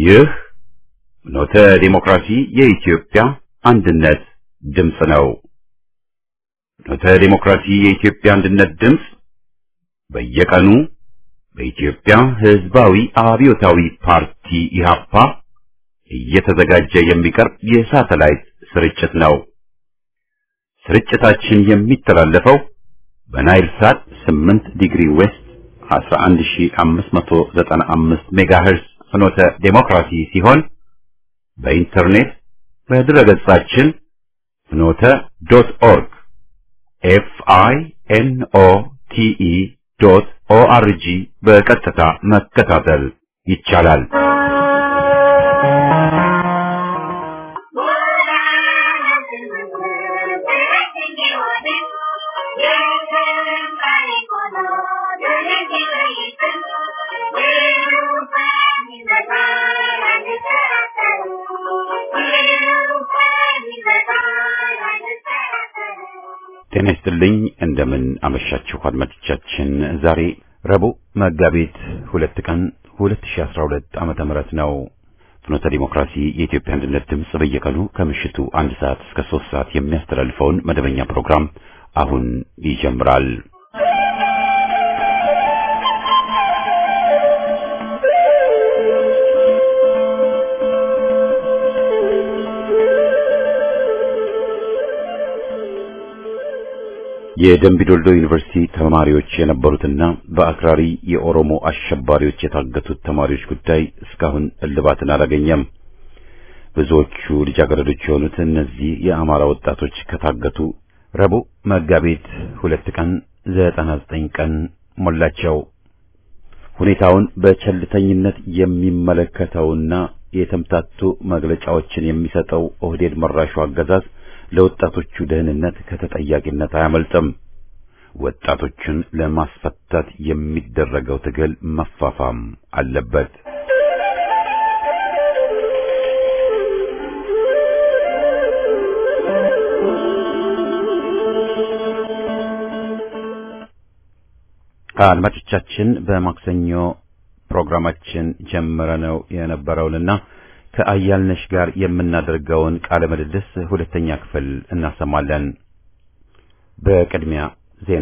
ይህ ኖተ ዲሞክራሲ የኢትዮጵያ አንድነት ድምፅ ነው። ኖተ ዲሞክራሲ የኢትዮጵያ አንድነት ድምፅ በየቀኑ በኢትዮጵያ ሕዝባዊ አብዮታዊ ፓርቲ ኢህአፓ እየተዘጋጀ የሚቀርብ የሳተላይት ስርጭት ነው። ስርጭታችን የሚተላለፈው በናይል ሳት 8 ዲግሪ ዌስት 11595 ሜጋሄርዝ ፍኖተ ዴሞክራሲ ሲሆን በኢንተርኔት በድረገጻችን ፍኖተ ዶት ኦርግ ኤፍ አይ ኤን ኦ ቲ ኢ ዶት ኦ አር ጂ በቀጥታ መከታተል ይቻላል። ጤና ይስጥልኝ። እንደምን አመሻችሁ አድማጮቻችን። ዛሬ ረቡዕ መጋቢት ሁለት ቀን 2012 ዓመተ ምህረት ነው። ፍኖተ ዲሞክራሲ የኢትዮጵያ አንድነት ድምፅ በየቀኑ ከምሽቱ አንድ ሰዓት እስከ ሶስት ሰዓት የሚያስተላልፈውን መደበኛ ፕሮግራም አሁን ይጀምራል። የደምቢዶልዶ ዩኒቨርሲቲ ተማሪዎች የነበሩትና በአክራሪ የኦሮሞ አሸባሪዎች የታገቱት ተማሪዎች ጉዳይ እስካሁን እልባትን አላገኘም። ብዙዎቹ ልጃገረዶች የሆኑት እነዚህ የአማራ ወጣቶች ከታገቱ ረቡዕ መጋቢት ሁለት ቀን ዘጠና ዘጠኝ ቀን ሞላቸው። ሁኔታውን በቸልተኝነት የሚመለከተውና የተምታቱ መግለጫዎችን የሚሰጠው ኦህዴድ መራሹ አገዛዝ ለወጣቶቹ ደህንነት ከተጠያቂነት አያመልጥም። ወጣቶቹን ለማስፈታት የሚደረገው ትግል መፋፋም አለበት። አድማጮቻችን በማክሰኞ ፕሮግራማችን ጀምረነው የነበረውንና ከአያልነሽ ጋር የምናደርገውን ቃለ ምልልስ ሁለተኛ ክፍል እናሰማለን። በቅድሚያ ዜና።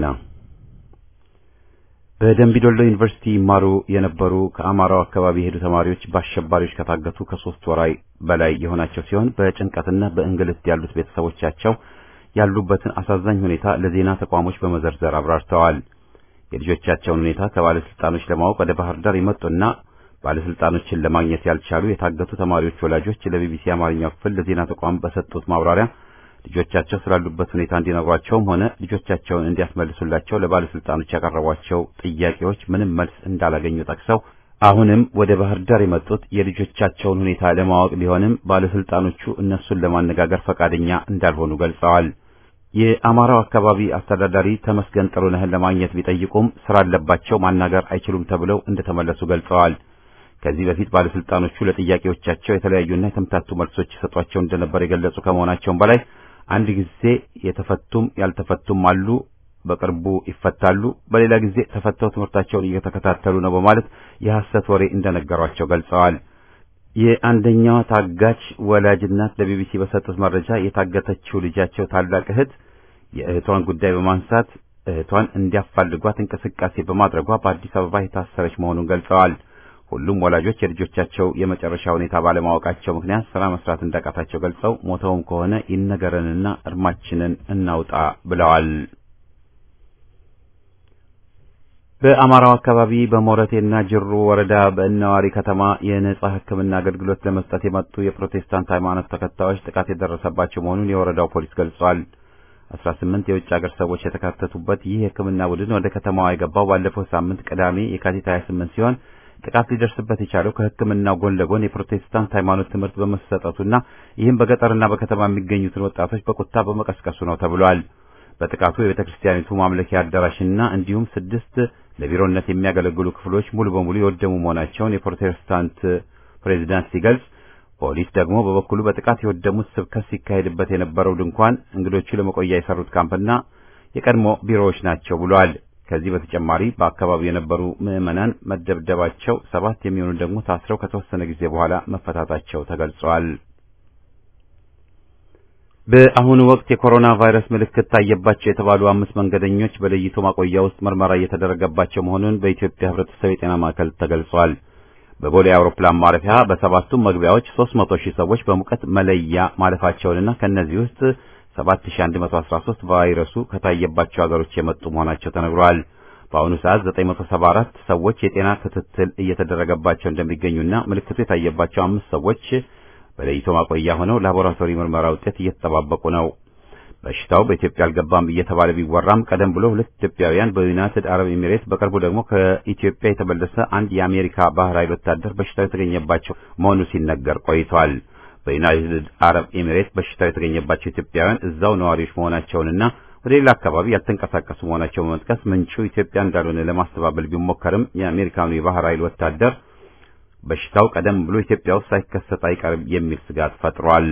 በደምቢዶሎ ዩኒቨርሲቲ ይማሩ የነበሩ ከአማራው አካባቢ የሄዱ ተማሪዎች በአሸባሪዎች ከታገቱ ከሶስት ወራይ በላይ የሆናቸው ሲሆን በጭንቀትና በእንግልት ያሉት ቤተሰቦቻቸው ያሉበትን አሳዛኝ ሁኔታ ለዜና ተቋሞች በመዘርዘር አብራርተዋል። የልጆቻቸውን ሁኔታ ከባለስልጣኖች ለማወቅ ወደ ባህር ዳር የመጡና ባለስልጣኖችን ለማግኘት ያልቻሉ የታገቱ ተማሪዎች ወላጆች ለቢቢሲ አማርኛው ክፍል ለዜና ተቋም በሰጡት ማብራሪያ ልጆቻቸው ስላሉበት ሁኔታ እንዲነግሯቸውም ሆነ ልጆቻቸውን እንዲያስመልሱላቸው ለባለስልጣኖች ያቀረቧቸው ጥያቄዎች ምንም መልስ እንዳላገኙ ጠቅሰው አሁንም ወደ ባህር ዳር የመጡት የልጆቻቸውን ሁኔታ ለማወቅ ቢሆንም ባለስልጣኖቹ እነሱን ለማነጋገር ፈቃደኛ እንዳልሆኑ ገልጸዋል። የአማራው አካባቢ አስተዳዳሪ ተመስገን ጥሩነህን ለማግኘት ቢጠይቁም ስራ አለባቸው ማናገር አይችሉም ተብለው እንደተመለሱ ገልጸዋል። ከዚህ በፊት ባለስልጣኖቹ ለጥያቄዎቻቸው የተለያዩና የተምታቱ መልሶች ይሰጧቸው እንደነበር የገለጹ ከመሆናቸውም በላይ አንድ ጊዜ የተፈቱም ያልተፈቱም አሉ፣ በቅርቡ ይፈታሉ፣ በሌላ ጊዜ ተፈተው ትምህርታቸውን እየተከታተሉ ነው በማለት የሐሰት ወሬ እንደነገሯቸው ገልጸዋል። የአንደኛዋ ታጋች ወላጅ እናት ለቢቢሲ በሰጡት መረጃ የታገተችው ልጃቸው ታላቅ እህት የእህቷን ጉዳይ በማንሳት እህቷን እንዲያፋልጓት እንቅስቃሴ በማድረግዋ በአዲስ አበባ የታሰረች መሆኑን ገልጸዋል። ሁሉም ወላጆች የልጆቻቸው የመጨረሻ ሁኔታ ባለማወቃቸው ምክንያት ስራ መስራት እንዳቃታቸው ገልጸው ሞተውም ከሆነ ይነገረንና እርማችንን እናውጣ ብለዋል። በአማራው አካባቢ በሞረቴና ጅሩ ወረዳ በእነዋሪ ከተማ የነጻ ሕክምና አገልግሎት ለመስጠት የመጡ የፕሮቴስታንት ሃይማኖት ተከታዮች ጥቃት የደረሰባቸው መሆኑን የወረዳው ፖሊስ ገልጿል። አስራ ስምንት የውጭ ሀገር ሰዎች የተካተቱበት ይህ የሕክምና ቡድን ወደ ከተማዋ የገባው ባለፈው ሳምንት ቅዳሜ የካቲት 28 ሲሆን ጥቃት ሊደርስበት የቻለው ከሕክምናው ጎን ለጎን የፕሮቴስታንት ሃይማኖት ትምህርት በመሰጠቱና ይህም በገጠርና በከተማ የሚገኙትን ወጣቶች በቁጣ በመቀስቀሱ ነው ተብሏል። በጥቃቱ የቤተ ክርስቲያኒቱ ማምለኪያ አዳራሽና እንዲሁም ስድስት ለቢሮነት የሚያገለግሉ ክፍሎች ሙሉ በሙሉ የወደሙ መሆናቸውን የፕሮቴስታንት ፕሬዚዳንት ሲገልጽ፣ ፖሊስ ደግሞ በበኩሉ በጥቃት የወደሙት ስብከት ሲካሄድበት የነበረው ድንኳን፣ እንግዶቹ ለመቆያ የሰሩት ካምፕና የቀድሞ ቢሮዎች ናቸው ብሏል። ከዚህ በተጨማሪ በአካባቢው የነበሩ ምዕመናን መደብደባቸው፣ ሰባት የሚሆኑ ደግሞ ታስረው ከተወሰነ ጊዜ በኋላ መፈታታቸው ተገልጿል። በአሁኑ ወቅት የኮሮና ቫይረስ ምልክት ታየባቸው የተባሉ አምስት መንገደኞች በለይቶ ማቆያ ውስጥ ምርመራ እየተደረገባቸው መሆኑን በኢትዮጵያ ሕብረተሰብ የጤና ማዕከል ተገልጿል። በቦሌ አውሮፕላን ማረፊያ በሰባቱም መግቢያዎች 300 ሺህ ሰዎች በሙቀት መለያ ማለፋቸውንና ከነዚህ ውስጥ 7113 ቫይረሱ ከታየባቸው ሀገሮች የመጡ መሆናቸው ተነግሯል። በአሁኑ ሰዓት 974 ሰዎች የጤና ክትትል እየተደረገባቸው እንደሚገኙና ምልክቱ የታየባቸው አምስት ሰዎች በለይቶ ማቆያ ሆነው ላቦራቶሪ ምርመራ ውጤት እየተጠባበቁ ነው። በሽታው በኢትዮጵያ አልገባም እየተባለ ቢወራም ቀደም ብሎ ሁለት ኢትዮጵያውያን በዩናይትድ አረብ ኤሚሬት በቅርቡ ደግሞ ከኢትዮጵያ የተመለሰ አንድ የአሜሪካ ባህር ኃይል ወታደር በሽታው የተገኘባቸው መሆኑ ሲነገር ቆይቷል። በዩናይትድ አረብ ኤሚሬት በሽታው የተገኘባቸው ኢትዮጵያውያን እዛው ነዋሪዎች መሆናቸውንና ወደ ሌላ አካባቢ ያልተንቀሳቀሱ መሆናቸው በመጥቀስ ምንጩ ኢትዮጵያ እንዳልሆነ ለማስተባበል ቢሞከርም የአሜሪካኑ የባህር ኃይል ወታደር በሽታው ቀደም ብሎ ኢትዮጵያ ውስጥ ሳይከሰት አይቀርም የሚል ስጋት ፈጥሯል።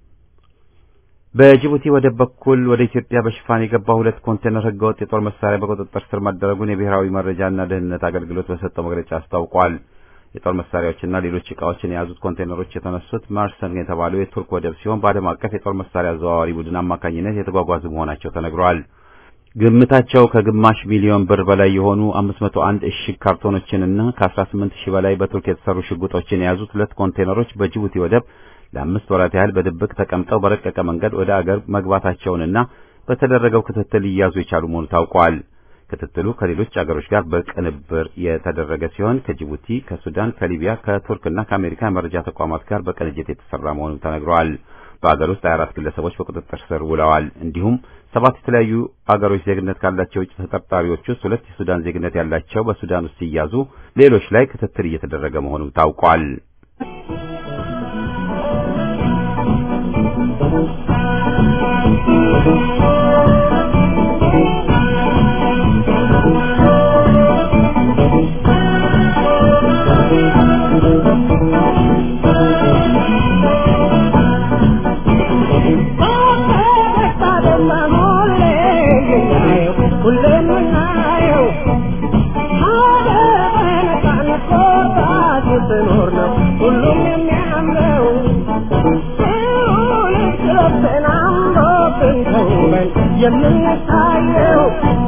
በጅቡቲ ወደብ በኩል ወደ ኢትዮጵያ በሽፋን የገባ ሁለት ኮንቴነር ህገወጥ የጦር መሳሪያ በቁጥጥር ስር መደረጉን የብሔራዊ መረጃና ደህንነት አገልግሎት በሰጠው መግለጫ አስታውቋል። የጦር መሳሪያዎችና ሌሎች ዕቃዎችን የያዙት ኮንቴነሮች የተነሱት ማርሰን የተባለው የቱርክ ወደብ ሲሆን በዓለም አቀፍ የጦር መሳሪያ አዘዋዋሪ ቡድን አማካኝነት የተጓጓዙ መሆናቸው ተነግሯል። ግምታቸው ከግማሽ ሚሊዮን ብር በላይ የሆኑ 501 እሽግ ካርቶኖችንና ከ18 ሺህ በላይ በቱርክ የተሰሩ ሽጉጦችን የያዙት ሁለት ኮንቴነሮች በጅቡቲ ወደብ ለአምስት ወራት ያህል በድብቅ ተቀምጠው በረቀቀ መንገድ ወደ አገር መግባታቸውንና በተደረገው ክትትል ሊያዙ የቻሉ መሆኑ ታውቋል። ክትትሉ ከሌሎች አገሮች ጋር በቅንብር የተደረገ ሲሆን ከጅቡቲ፣ ከሱዳን፣ ከሊቢያ፣ ከቱርክና ከአሜሪካ የመረጃ ተቋማት ጋር በቅንጅት የተሰራ መሆኑ ተነግሯል። በአገር ውስጥ 24 ግለሰቦች በቁጥጥር ስር ውለዋል። እንዲሁም ሰባት የተለያዩ አገሮች ዜግነት ካላቸው ውጭ ተጠርጣሪዎች ውስጥ ሁለት የሱዳን ዜግነት ያላቸው በሱዳን ውስጥ ሲያዙ፣ ሌሎች ላይ ክትትል እየተደረገ መሆኑም ታውቋል። የምንታየው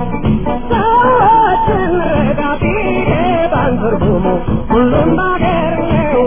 ሰዎችን ረዳቴ ባንትርጉሙ ሁሉም ባገር ነው።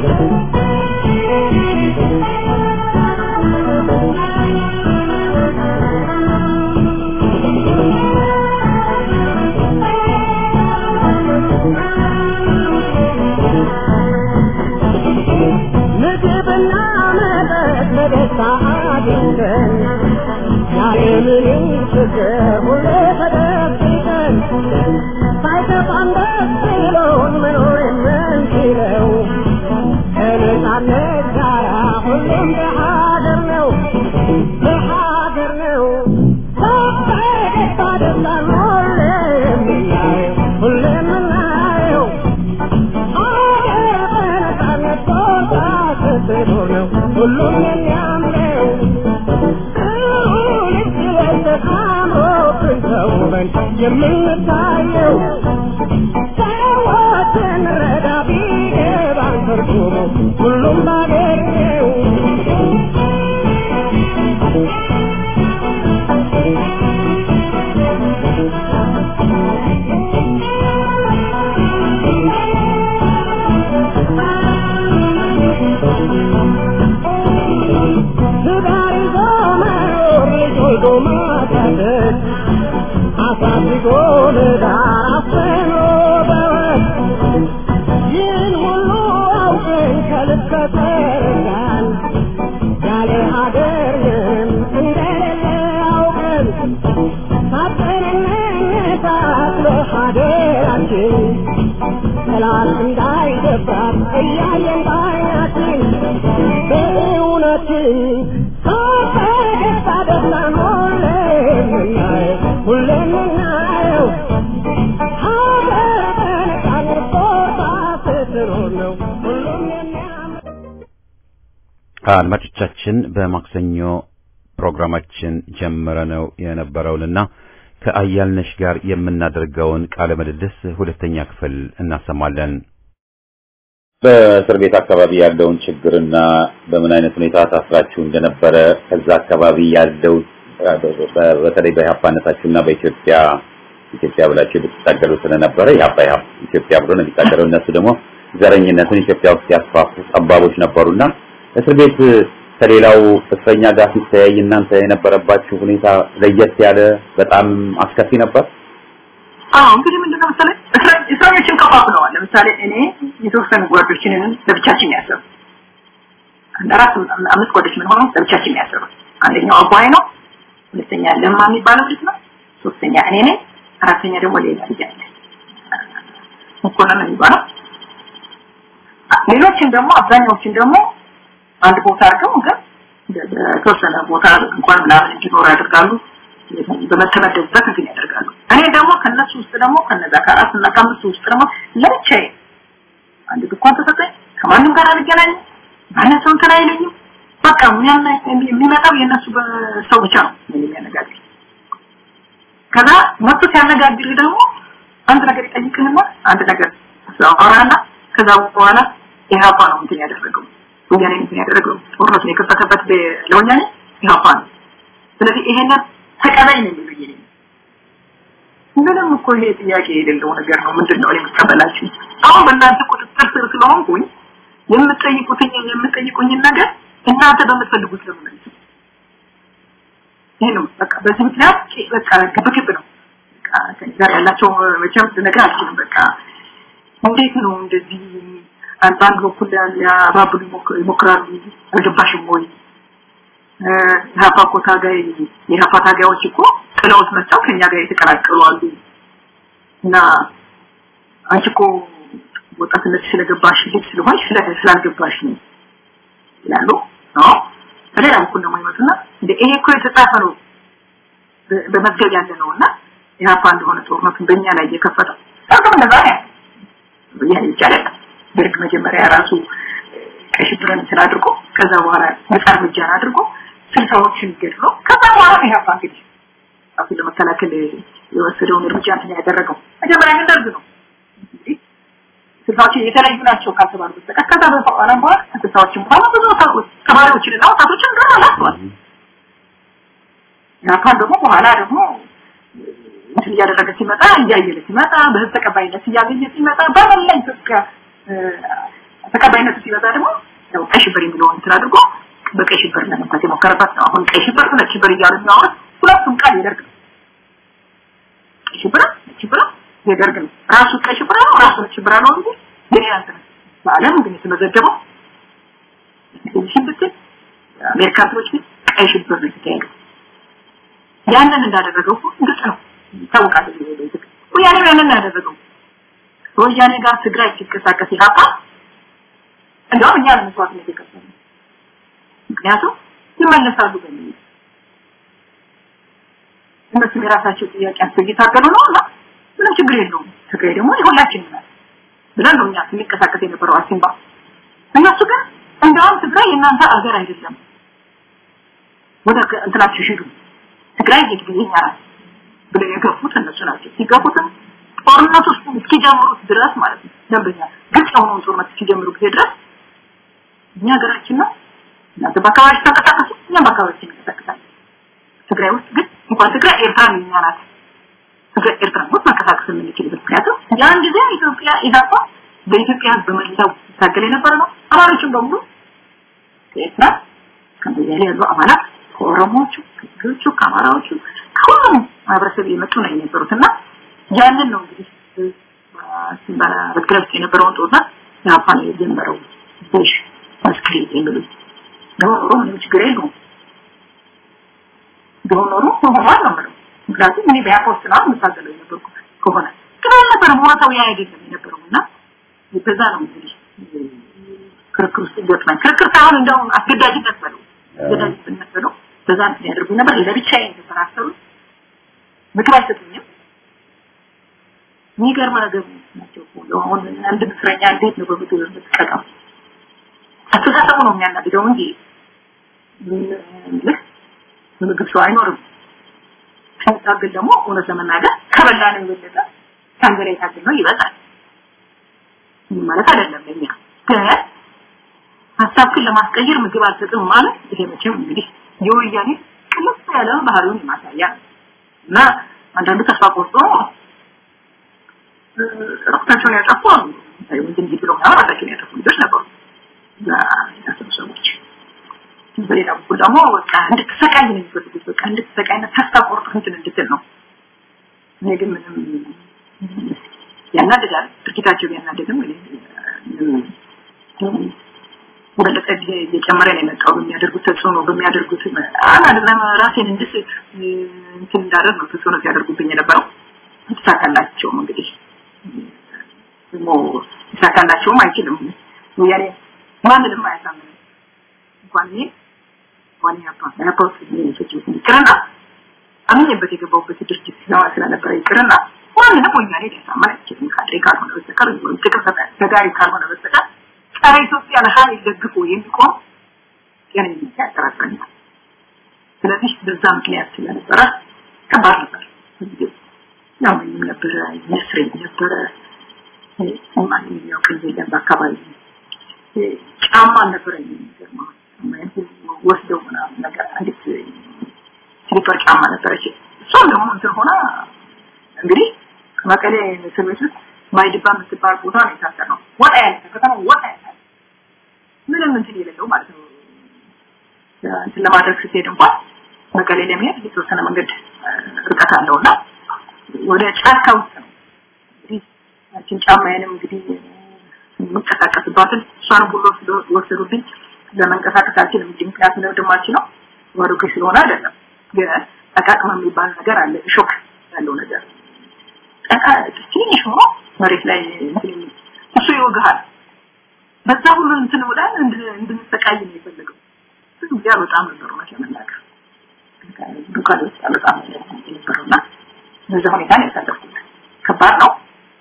ምግብና መጠጥ በደስታ አግኝተን ያለምንም ችግር ሁሌ ተደብቀን ሳይከፋን ደስ ብሎን መኖር የምንችለው ከነጻነት ጋራ ሁሉም በሀገር ነው በሀገር ነው በፈገግታ ደስታን ሁሌ የምናየው ሁሌ የምናየው ሀገር በነጻነት ቦታ ስትኖር ነው ሁሉም የሚያምረው የምንታየው ሰዎችን ረዳ ቢገባን ትርጉሙ ሁሉም ባገር ነው። ትዳር ይዞ መኖር ልጅ ወልዶ ማሳደግ አሳድጎ ለዳር አፍኖ በወግ ይህን ሁሉ አውቀን ከልብ ከተረዳን ያለ ሀገር ምንም እንደሌለ አውቀን ሳጥንነት ለሀገራችን ጠላት እንዳይደፍራት እያየን ባይናችን በእውነትን ፈገግታ ደስታን ሁሌ የምናየው ሁሌ የምናየው ሀገር በነጻነት ቦታ ስትኖር ነው ሁሉም የሚያምር አድማጮቻችን በማክሰኞ ፕሮግራማችን ጀምረ ነው የነበረውንና ከአያልነሽ ጋር የምናደርገውን ቃለ ምልልስ ሁለተኛ ክፍል እናሰማለን። በእስር ቤት አካባቢ ያለውን ችግርና በምን አይነት ሁኔታ ታስራችሁ እንደነበረ ከዛ አካባቢ ያለው በተለይ በኢህአፓነታችሁና በኢትዮጵያ ኢትዮጵያ ብላችሁ ብትታገሉ ስለነበረ ኢህአፓ ኢትዮጵያ ብሎ ነው የሚታገለው። እነሱ ደግሞ ዘረኝነትን ኢትዮጵያ ውስጥ ያስፋፉ ጠባቦች ነበሩና እስር ቤት ከሌላው እስረኛ ጋር ሲተያይ እናንተ የነበረባችሁ ሁኔታ ለየት ያለ በጣም አስከፊ ነበር። አዎ እንግዲህ ምንድነው መሰለህ እስረኞችን ከፋፍለዋል። ለምሳሌ እኔ የተወሰኑ ጓዶችን ለብቻችን ያሰሩ አንድ አራት አምስት ጓዶች ምን ሆነው ለብቻችን ያሰሩ አንደኛው አባይ ነው፣ ሁለተኛ ለማ የሚባለው ልጅ ነው፣ ሶስተኛ እኔ ነኝ፣ አራተኛ ደግሞ ሌላ ልጅ አለ መኮንን የሚባለው ሌሎችን ደግሞ አብዛኛዎችን ደግሞ አንድ ቦታ አድርገው ግን በተወሰነ ቦታ እንኳን ምናምን እንዲኖር ያደርጋሉ። በመተመደቡበት እንትን ያደርጋሉ። እኔ ደግሞ ከነሱ ውስጥ ደግሞ ከነዛ ከአራት እና ከአምስቱ ውስጥ ደግሞ ለብቻዬ አንድ ድንኳን ተሰጠኝ። ከማንም ጋር አልገናኝም። ማንም ሰው እንትን አይለኝም። በቃ የሚመጣው የእነሱ ሰው ብቻ ነው የሚያነጋግር። ከዛ መጥቶ ሲያነጋግር ደግሞ አንድ ነገር ይጠይቅህና አንድ ነገር አወራና ከዛ በኋላ ኢህአፓ ነው እንትን ያደረገው ወያኔ እንትን ያደረገው ጦርነቱን የከፈተበት ለወያኔ ኢህአፓ ነው። ስለዚህ ይሄንን ተቀበይ ነው የሚሉኝ እኔ ምንም እኮ ይሄ ጥያቄ የሌለው ነገር ነው። ምንድን ነው የምቀበላችሁ? አሁን በእናንተ ቁጥጥር ስር ስለሆንኩኝ የምትጠይቁትኝ የምትጠይቁኝን ነገር እናንተ በምትፈልጉት ነው ማለት ነው። ይሄ ነው በቃ በዚህ ምክንያት በቃ ግብግብ ነው። በቃ ከእኔ ጋር ያላቸው መቼም ልነግርህ አልችልም። በቃ እንዴት ነው እንደዚህ በአንድ በኩል ሊያባብሉ ይሞክራሉ። አልገባሽም ወይ? የሀፓ እኮ ታጋይ የሀፓ ታጋዮች እኮ ጥለውት መጣው ከኛ ጋር የተቀላቀሉ አሉ እና አንቺ እኮ ወጣትነት ስለገባሽ ልጅ ስለሆንሽ ስላልገባሽ ነው ይላሉ። አዎ በሌላ በኩል ደግሞ ይመጡና እንደ ይሄ እኮ የተጻፈ ነው በመዝገብ ያለ ነው እና የሀፓ እንደሆነ ጦርነቱን በእኛ ላይ እየከፈተው አርገም እንደዛ ነው ያኔ ይቻላል ደርግ መጀመሪያ ራሱ ቀይ ሽብርን እንትን አድርጎ ከዛ በኋላ ነጻ እርምጃን አድርጎ ስልሳዎችን ገድሎ ከዛ በኋላ ነው ኢህአፓ እንግዲህ ራሱን ለመከላከል የወሰደውን እርምጃ እንትን ያደረገው መጀመሪያ ግን ደርግ ነው ስልሳዎች የተለዩ ናቸው ካልተባሉ በስተቀር ከዛ በኋላ በኋላ ከስልሳዎችን በኋላ ብዙ ተማሪዎችንና ወጣቶችን ገና አላስተዋል ኢህአፓን ደግሞ በኋላ ደግሞ እንትን እያደረገ ሲመጣ እያየለ ሲመጣ በህዝብ ተቀባይነት እያገኘ ሲመጣ በመላ ኢትዮጵያ ተቀባይነቱ ሲበዛ ደግሞ ያው ቀይ ሽብር የሚለውን እንትን አድርጎ በቀይ ሽብር ለመምታት የሞከረበት ነው። አሁን ቀይ ሽብር ነጭ ሽብር እያሉ የሚያወሩት ሁለቱም ቃል የደርግ ነው። ቀይ ሽብር ነጭ ሽብር የደርግ ነው። ራሱ ቀይ ሽብር ነው፣ ራሱ ነጭ ሽብር ነው እንጂ የሌላ እንትን በዓለም ግን የተመዘገበው ሽን ብትል አሜሪካ እንትኖች ግን ቀይ ሽብር ነው የተካሄደው። ያንን እንዳደረገው ግልጽ ነው ይታወቃል። ወያኔ ያንን ያደረገው ወያኔ ጋር ትግራይ ሲንቀሳቀስ ኢህአፓ እንደውም እኛ ለመስዋዕትነት የከፈልን ምክንያቱም ይመለሳሉ በሚል እነሱም የራሳቸው ጥያቄ አንስተው እየታገሉ ነው እና ምንም ችግር የለውም ትግራይ ደግሞ የሁላችንም ናት ብለን ነው እኛ ስንቀሳቀስ የነበረው አሲምባ እነሱ ግን እንደውም ትግራይ የእናንተ አገር አይደለም ወደ እንትናችሁ ሂዱ ትግራይ የኛ ናት ብለው የገፉት እነሱ ናቸው ሲገፉትም ጦርነት ውስጥ እስኪጀምሩት ድረስ ማለት ነው ደንበኛ ግልጽ የሆነውን ጦርነት እስኪጀምሩ ጊዜ ድረስ እኛ ሀገራችን ነው እናንተ በአካባቢ ተንቀሳቀሱ እኛም በአካባቢ እንቀሳቀሳለን ትግራይ ውስጥ ግን እንኳን ትግራይ ኤርትራ የኛ ናት ትግራይ ኤርትራ ውስጥ መንቀሳቀስ የምንችልበት ምክንያቱም ያን ጊዜ ኢትዮጵያ ኢህአፓ በኢትዮጵያ ህዝብ በመላው ሲታገል የነበረ ነው አማሮችን በሙሉ ከኤርትራ ከሞያሌ ያሉ አባላት ከኦሮሞዎቹ ከትግሮቹ ከአማራዎቹ ከሁሉም ማህበረሰብ የመጡ ነው የነበሩት እና ያንን ነው እንግዲህ ሲምባላ በትግራይ ውስጥ የነበረውን ጦርነት ኢህአፓ ነው የጀመረው ቡሽ መስክሬት የሚሉት ደግሞ ኖሮ ምንም ችግር የለውም ደግሞ ኖሮ ሆኗል ነው የምለው ምክንያቱም እኔ በኢህአፓ ውስጥ ነው የምታገለው የነበርኩ ከሆነ ግን አልነበረም ቦታው ያ አይደለም የነበረው እና በዛ ነው እንግዲህ ክርክር ውስጥ ገጥመን ክርክር ሳይሆን እንደውም አስገዳጅነት በለው አስገዳጅነት በለው በዛ እንትን ያደርጉ ነበር ለብቻዬ የተሰራሰሩ ምግብ አይሰጡኝም የሚገርም ነገር ናቸው አሁን አንድ እስረኛ እንዴት ነው በምግብ የምትቀጣው አስተሳሰቡ ነው የሚያናድደው እንጂ ልክ ምግብ ሰው አይኖርም ስንታገል ደግሞ እውነት ለመናገር ከበላ ነው የበለጠ ታንገላ የታገል ነው ይበዛል ማለት አይደለም ለኛ ግን ሀሳብክን ለማስቀየር ምግብ አልሰጥም ማለት ይሄ መቼም እንግዲህ የወያኔ ቅልስ ያለ ባህሪውን የማሳያ እና አንዳንዱ ተስፋ ቆርጦ ራሳቸውን ያጠፉ ወንድም ብለው ራሳቸውን ያጠፉ ልጆች ነበሩ ያሰቡ ሰዎች በሌላ በኩል ደግሞ በቃ እንድትሰቃይ ነው የሚፈልጉት በቃ እንድትሰቃይና ተስፋ ቆርጦ እንትን እንድትል ነው እኔ ግን ምንም ያናድዳል ድርጊታቸው ቢያናድድም በለጠ እየጨመረ ነው የመጣው በሚያደርጉት ተጽዕኖ በሚያደርጉት አላደለም ራሴን እንድስት እንትን እንዳደርግ ነው ተጽዕኖ ሲያደርጉብኝ የነበረው ይሳካላቸውም እንግዲህ ደግሞ ይሳካላቸውም አይችልም ያኔ ማንንም አያሳምንም እንኳን እኔ እንኳን ያባ ያባ ይቅርና አምኜበት የገባሁበት ድርጅት ስለነበረ ይቅርና ማንንም ወያኔ ሊያሳምን አይችልም ካድሬ ካልሆነ በስተቀር ወይም ጥቅም ተጋሪ ካልሆነ በስተቀር ጸረ ኢትዮጵያ ለኃይል ደግፎ የሚቆም ጤነኝነት ያጠራጥረኛል። ስለዚህ በዛ ምክንያት ስለነበረ ከባድ ነበር። ያው ምንም ነበረ የሚያስረኝ ነበረ ማንም የሚያውቀኝ የለም በአካባቢ ጫማ አልነበረኝ የሚገርማ ወስደው ምናምን ነገር አንዲት ስሊፐር ጫማ ነበረች። እሷም ደግሞ እንትን ሆና እንግዲህ መቀሌ እስር ቤት ውስጥ ማይድባ የምትባል ቦታ ነው የታሰርነው። ወጣ ያለ ከከተማ ወጣ ያለ ምንም እንትን የሌለው ማለት ነው። እንትን ለማድረግ ስትሄድ እንኳን መቀሌ ለመሄድ የተወሰነ መንገድ ርቀት አለውና ወደ ጫካ ውስጥ ነው እንግዲህ ያችን ጫማዬንም እንግዲህ የምንቀሳቀስባትን እሷንም ሁሉ ወሰዱብኝ። ለመንቀሳቀስ አልችልም። እንግዲህ ምክንያቱም ለወንድማችን ነው ባዶ እግሬ ስለሆነ አይደለም። ግን ጠቃቅማ የሚባል ነገር አለ፣ ሾክ ያለው ነገር ጠቃ ትንሽ ሆኖ መሬት ላይ እሱ ይወግሃል። በዛ ሁሉ እንትን ብለን እንድንሰቃይ ነው የፈለገው። ብዙ ጊዜ በጣም ነበር ማለት ለመናገር ዱካን ውስጥ በጣም የነበረውና በዛ ሁኔታ ነው ያሳለፍኩት። ከባድ ነው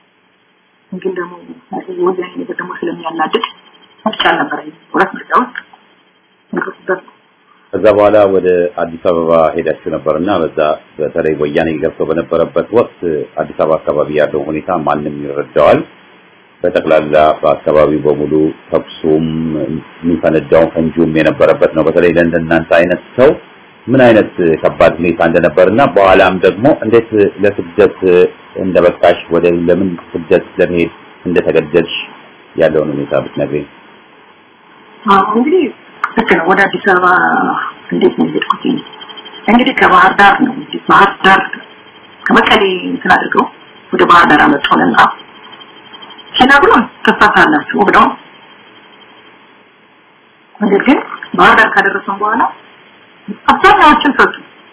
ግን ደግሞ ወያኔ ነገር ደግሞ ስለሚያናድድ ምርጫ አልነበረኝ። ሁለት ምርጫ ውስጥ ንቅስበት ከዛ በኋላ ወደ አዲስ አበባ ሄዳችሁ ነበርና በዛ በተለይ ወያኔ ገብቶ በነበረበት ወቅት አዲስ አበባ አካባቢ ያለው ሁኔታ ማንም ይረዳዋል። በጠቅላላ በአካባቢው በሙሉ ተኩሱም የሚፈነዳውን ፈንጂውም የነበረበት ነው። በተለይ ለእንደናንተ አይነት ሰው ምን አይነት ከባድ ሁኔታ እንደነበርና በኋላም ደግሞ እንዴት ለስደት እንደበቃሽ ወደ ለምን ስደት ለመሄድ እንደተገደድሽ ያለውን ሁኔታ ብትነግሪኝ። እንግዲህ ልክ ነው። ወደ አዲስ አበባ እንዴት ነው የሄድኩት? እንግዲህ ከባህር ዳር ነው እንግዲህ ባህር ዳር ከመቀሌ እንትን አድርገው ወደ ባህር ዳር አመጣውንና ሲነግሩን ትፈታላችሁ ብለው ነገር ግን ባህር ዳር ካደረሰን በኋላ አብዛኛዎችን ፈቱ።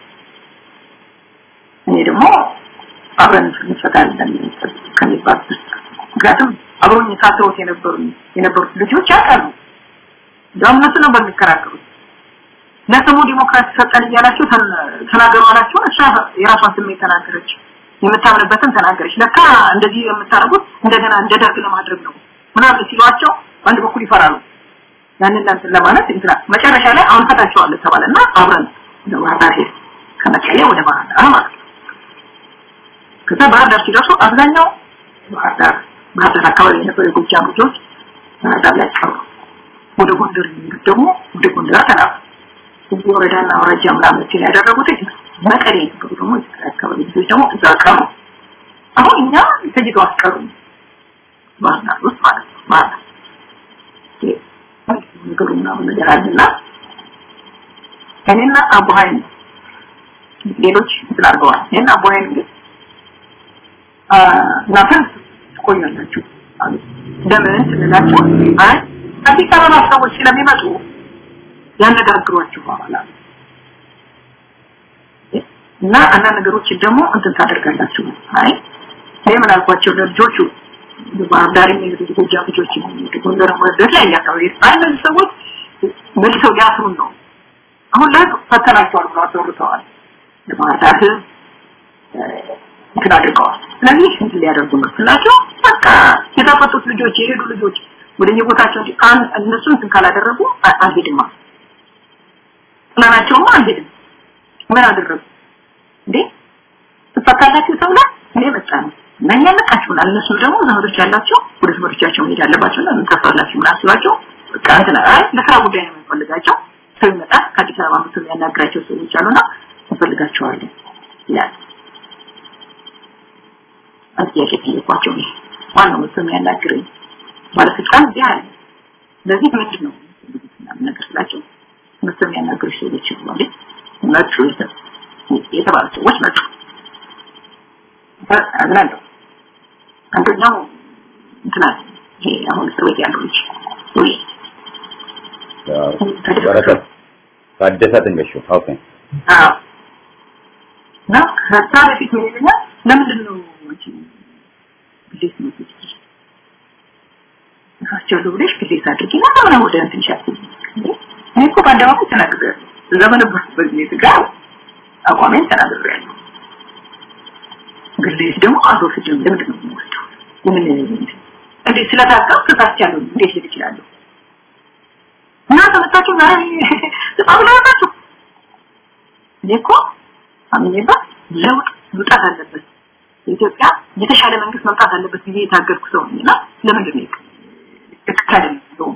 እኔ ደግሞ አብረን እንፈታለን ከሚባል ምክንያቱም አብሮኝ ታስረውት የነበሩ የነበሩት ልጆች ያውቃሉ። እንደውም እነሱ ነበር የሚከራከሩት። ለስሙ ዲሞክራሲ ሰጠን እያላችሁ ተናገሩ አላችሁ። እሷ የራሷን ስሜት ተናገረች፣ የምታምንበትን ተናገረች። ለካ እንደዚህ የምታደርጉት እንደገና እንደ ደርግ ለማድረግ ነው ምናምን ሲሏቸው በአንድ በኩል ይፈራሉ። ያንን እንትን ለማለት እንትና መጨረሻ ላይ አሁን ፈታቸዋለሁ ተባለና አብረን ወደ ባህር ዳር ሄድ ከመቀሌ ወደ ባህር ዳር ማለት ነው። ከዛ ባህር ዳር ሲደርሱ አብዛኛው ባህር ዳር ባህር ዳር አካባቢ የነበሩ የጎጃም ልጆች ባህር ዳር ላይ ቀሩ። ወደ ጎንደር የሚሄዱት ደግሞ ወደ ጎንደር ተላኩ። እዚህ ወረዳና አውራጃ ምናምን እንትን ያደረጉት መቀሌ የነበሩ ደግሞ አካባቢ ልጆች ደግሞ እዛ ቀሩ። አሁን እኛ ተጅዶ አስቀሩ ባህር ዳር ውስጥ ማለት ነው ባህር ዳር ነገሩ ምናምን ነገር አለና እኔና አቡሃይን ሌሎች እንትን አድርገዋል። እኔና አቡሃይን ግን እናንተ ትቆያላችሁ አሉ። ለምን ስንላቸው አይ አዲስ አበባ ሰዎች ስለሚመጡ ያነጋግሯችኋል አሉ። እና አንዳንድ ነገሮችን ደግሞ እንትን ታደርጋላችሁ። አይ እኔ ምን አልኳቸው ለልጆቹ ባህር ዳር የሚሄዱ ጎጃም ልጆች የሚሄዱ ጎንደር ወደት ላይ አካባቢ አይ እነዚህ ሰዎች መልሰው ሊያስሩን ነው። አሁን ላይ ፈተናቸዋል ብለው አስወርተዋል። ለባህር ዳር እንትን አድርገዋል። ስለዚህ እንትን ሊያደርጉ ነው ስላቸው በቃ የተፈቱት ልጆች የሄዱ ልጆች ወደ የቦታቸው እንጂ እነሱ እንትን ካላደረጉ አንሄድማ ጥላናቸውማ አንሄድም። ምን አደረጉ እንዴ? ትፈታላችሁ ተብላ እኔ መጣ ነው እና እኛ ልቃችሁናል። እነሱ ደግሞ ዘመዶች ያላቸው ወደ ዘመዶቻቸው መሄድ አለባቸው እና ምን ታስራላችሁ ምናምን ሲሏቸው በቃ እንትን አይ ለስራ ጉዳይ ነው የምንፈልጋቸው ሰው ይመጣል ከአዲስ አበባ መጥቶ የሚያናግራቸው ሰዎች አሉና እንፈልጋቸዋለን ይላል። ጥያቄ ጠየኳቸው። እኔ ዋናው መጥቶ የሚያናግረኝ ባለስልጣን እዚህ አለ። ለዚህ ምንድን ነው ምናምን ነገር ስላቸው መጥቶ የሚያናግሩ ሰዎች ይባሉ መጡ የተባሉ ሰዎች መጡ። አዝናለሁ። አንደኛው እንትና ይሄ አሁን እስር ቤት ያለው ልጅ ወይ በረከት ታደሰ ትንገሹ ኦኬ አዎ እና ከዛ በፊት ምን ይለኛል ለምንድን ነው አንቺ ግዴት ነው እሳቸው ብለሽ ግዴት አድርጊ እና ለምን ወደ እንትን ሻት እኔ እኮ በአደባባይ ተናግሬያለሁ እዛ በነበርኩበት ጊዜ ጋር አቋሜን ተናግሬያለሁ ግዴት ደግሞ አስወስጅም ለምንድን ነው የምወስደው ምን እንዴት ስለታቀም ተሳስቻለሁ እንዴት ሊል ይችላለሁ እና ተመጣጣኝ ዛሬ በጣም ነው እኔ እኮ አምኜበት ለውጥ መምጣት አለበት የኢትዮጵያ የተሻለ መንግስት መምጣት አለበት ብዬ የታገድኩ ሰው ነኝ እና ለምንድን ነው ትክክል ነው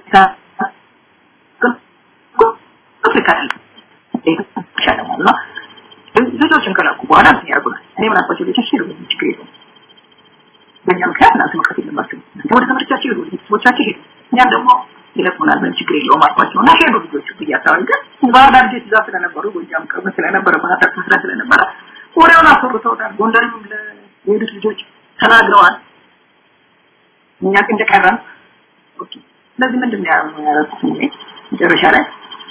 ልጆችን ከላኩ በኋላ ምን ያደርጉናል? እኔ ምን አባቸው ልጆች ሄዱ ችግር የለውም። በእኛ ምክንያት እናንተ መቅረት የለባቸው ወደ ትምህርታቸው ሄዱ፣ ቤተሰቦቻቸው ሄዱ። እኛም ደግሞ ይለቁናል፣ ምን ችግር የለውም አልኳቸው እና ሄዱ ልጆቹ ብያቸዋል። ግን ባህር ዳር ልጆች እዛ ስለነበሩ ጎጃም ቅርብ ስለነበረ ባህር ዳር ስራ ስለነበረ ወሬውን አስወርተውታል። ጎንደርም ለሄዱት ልጆች ተናግረዋል። እኛ ግን እንደቀረን ኦኬ። ስለዚህ ምንድን ነው ያደረኩት እኔ መጨረሻ ላይ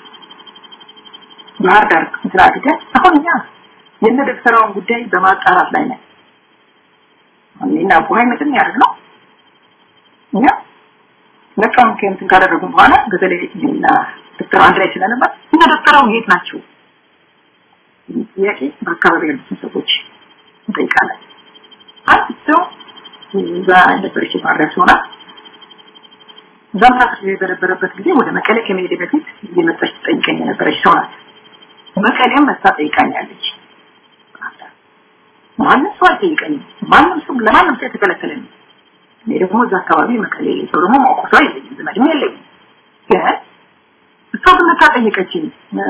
ባህር ዳር እንትን አድርገን አሁን እኛ የነ ደብተራውን ጉዳይ በማጣራት ላይ ነን። እኔና ቡሀይ ምንድን ያደርግ ነው እኛ ነቃውን ከእንትን ካደረጉ በኋላ በተለይ እና ዶክተር አንድ ላይ ስለነበር እነ ዶክተራው የት ናቸው ጥያቄ በአካባቢ ያሉትን ሰዎች እንጠይቃለን። አንድ ሰው እዛ ነበረች ባህር ሲሆና እዛም ታክሲ በነበረበት ጊዜ ወደ መቀሌ ከመሄድ በፊት እየመጣች ትጠይቀኝ የነበረች ሰው ናት። መቀሌም መታ ጠይቃኛለች። ማንም ሰው አልጠይቀኝም። ማንም ሰው ለማንም ሰው የተከለከለ ነው። እኔ ደግሞ እዛ አካባቢ መቀሌ ሰው ደግሞ ማውቀው ሰው የለኝም፣ ዘመድም የለኝም። ግን እሷ ግን መታ ጠየቀችኝ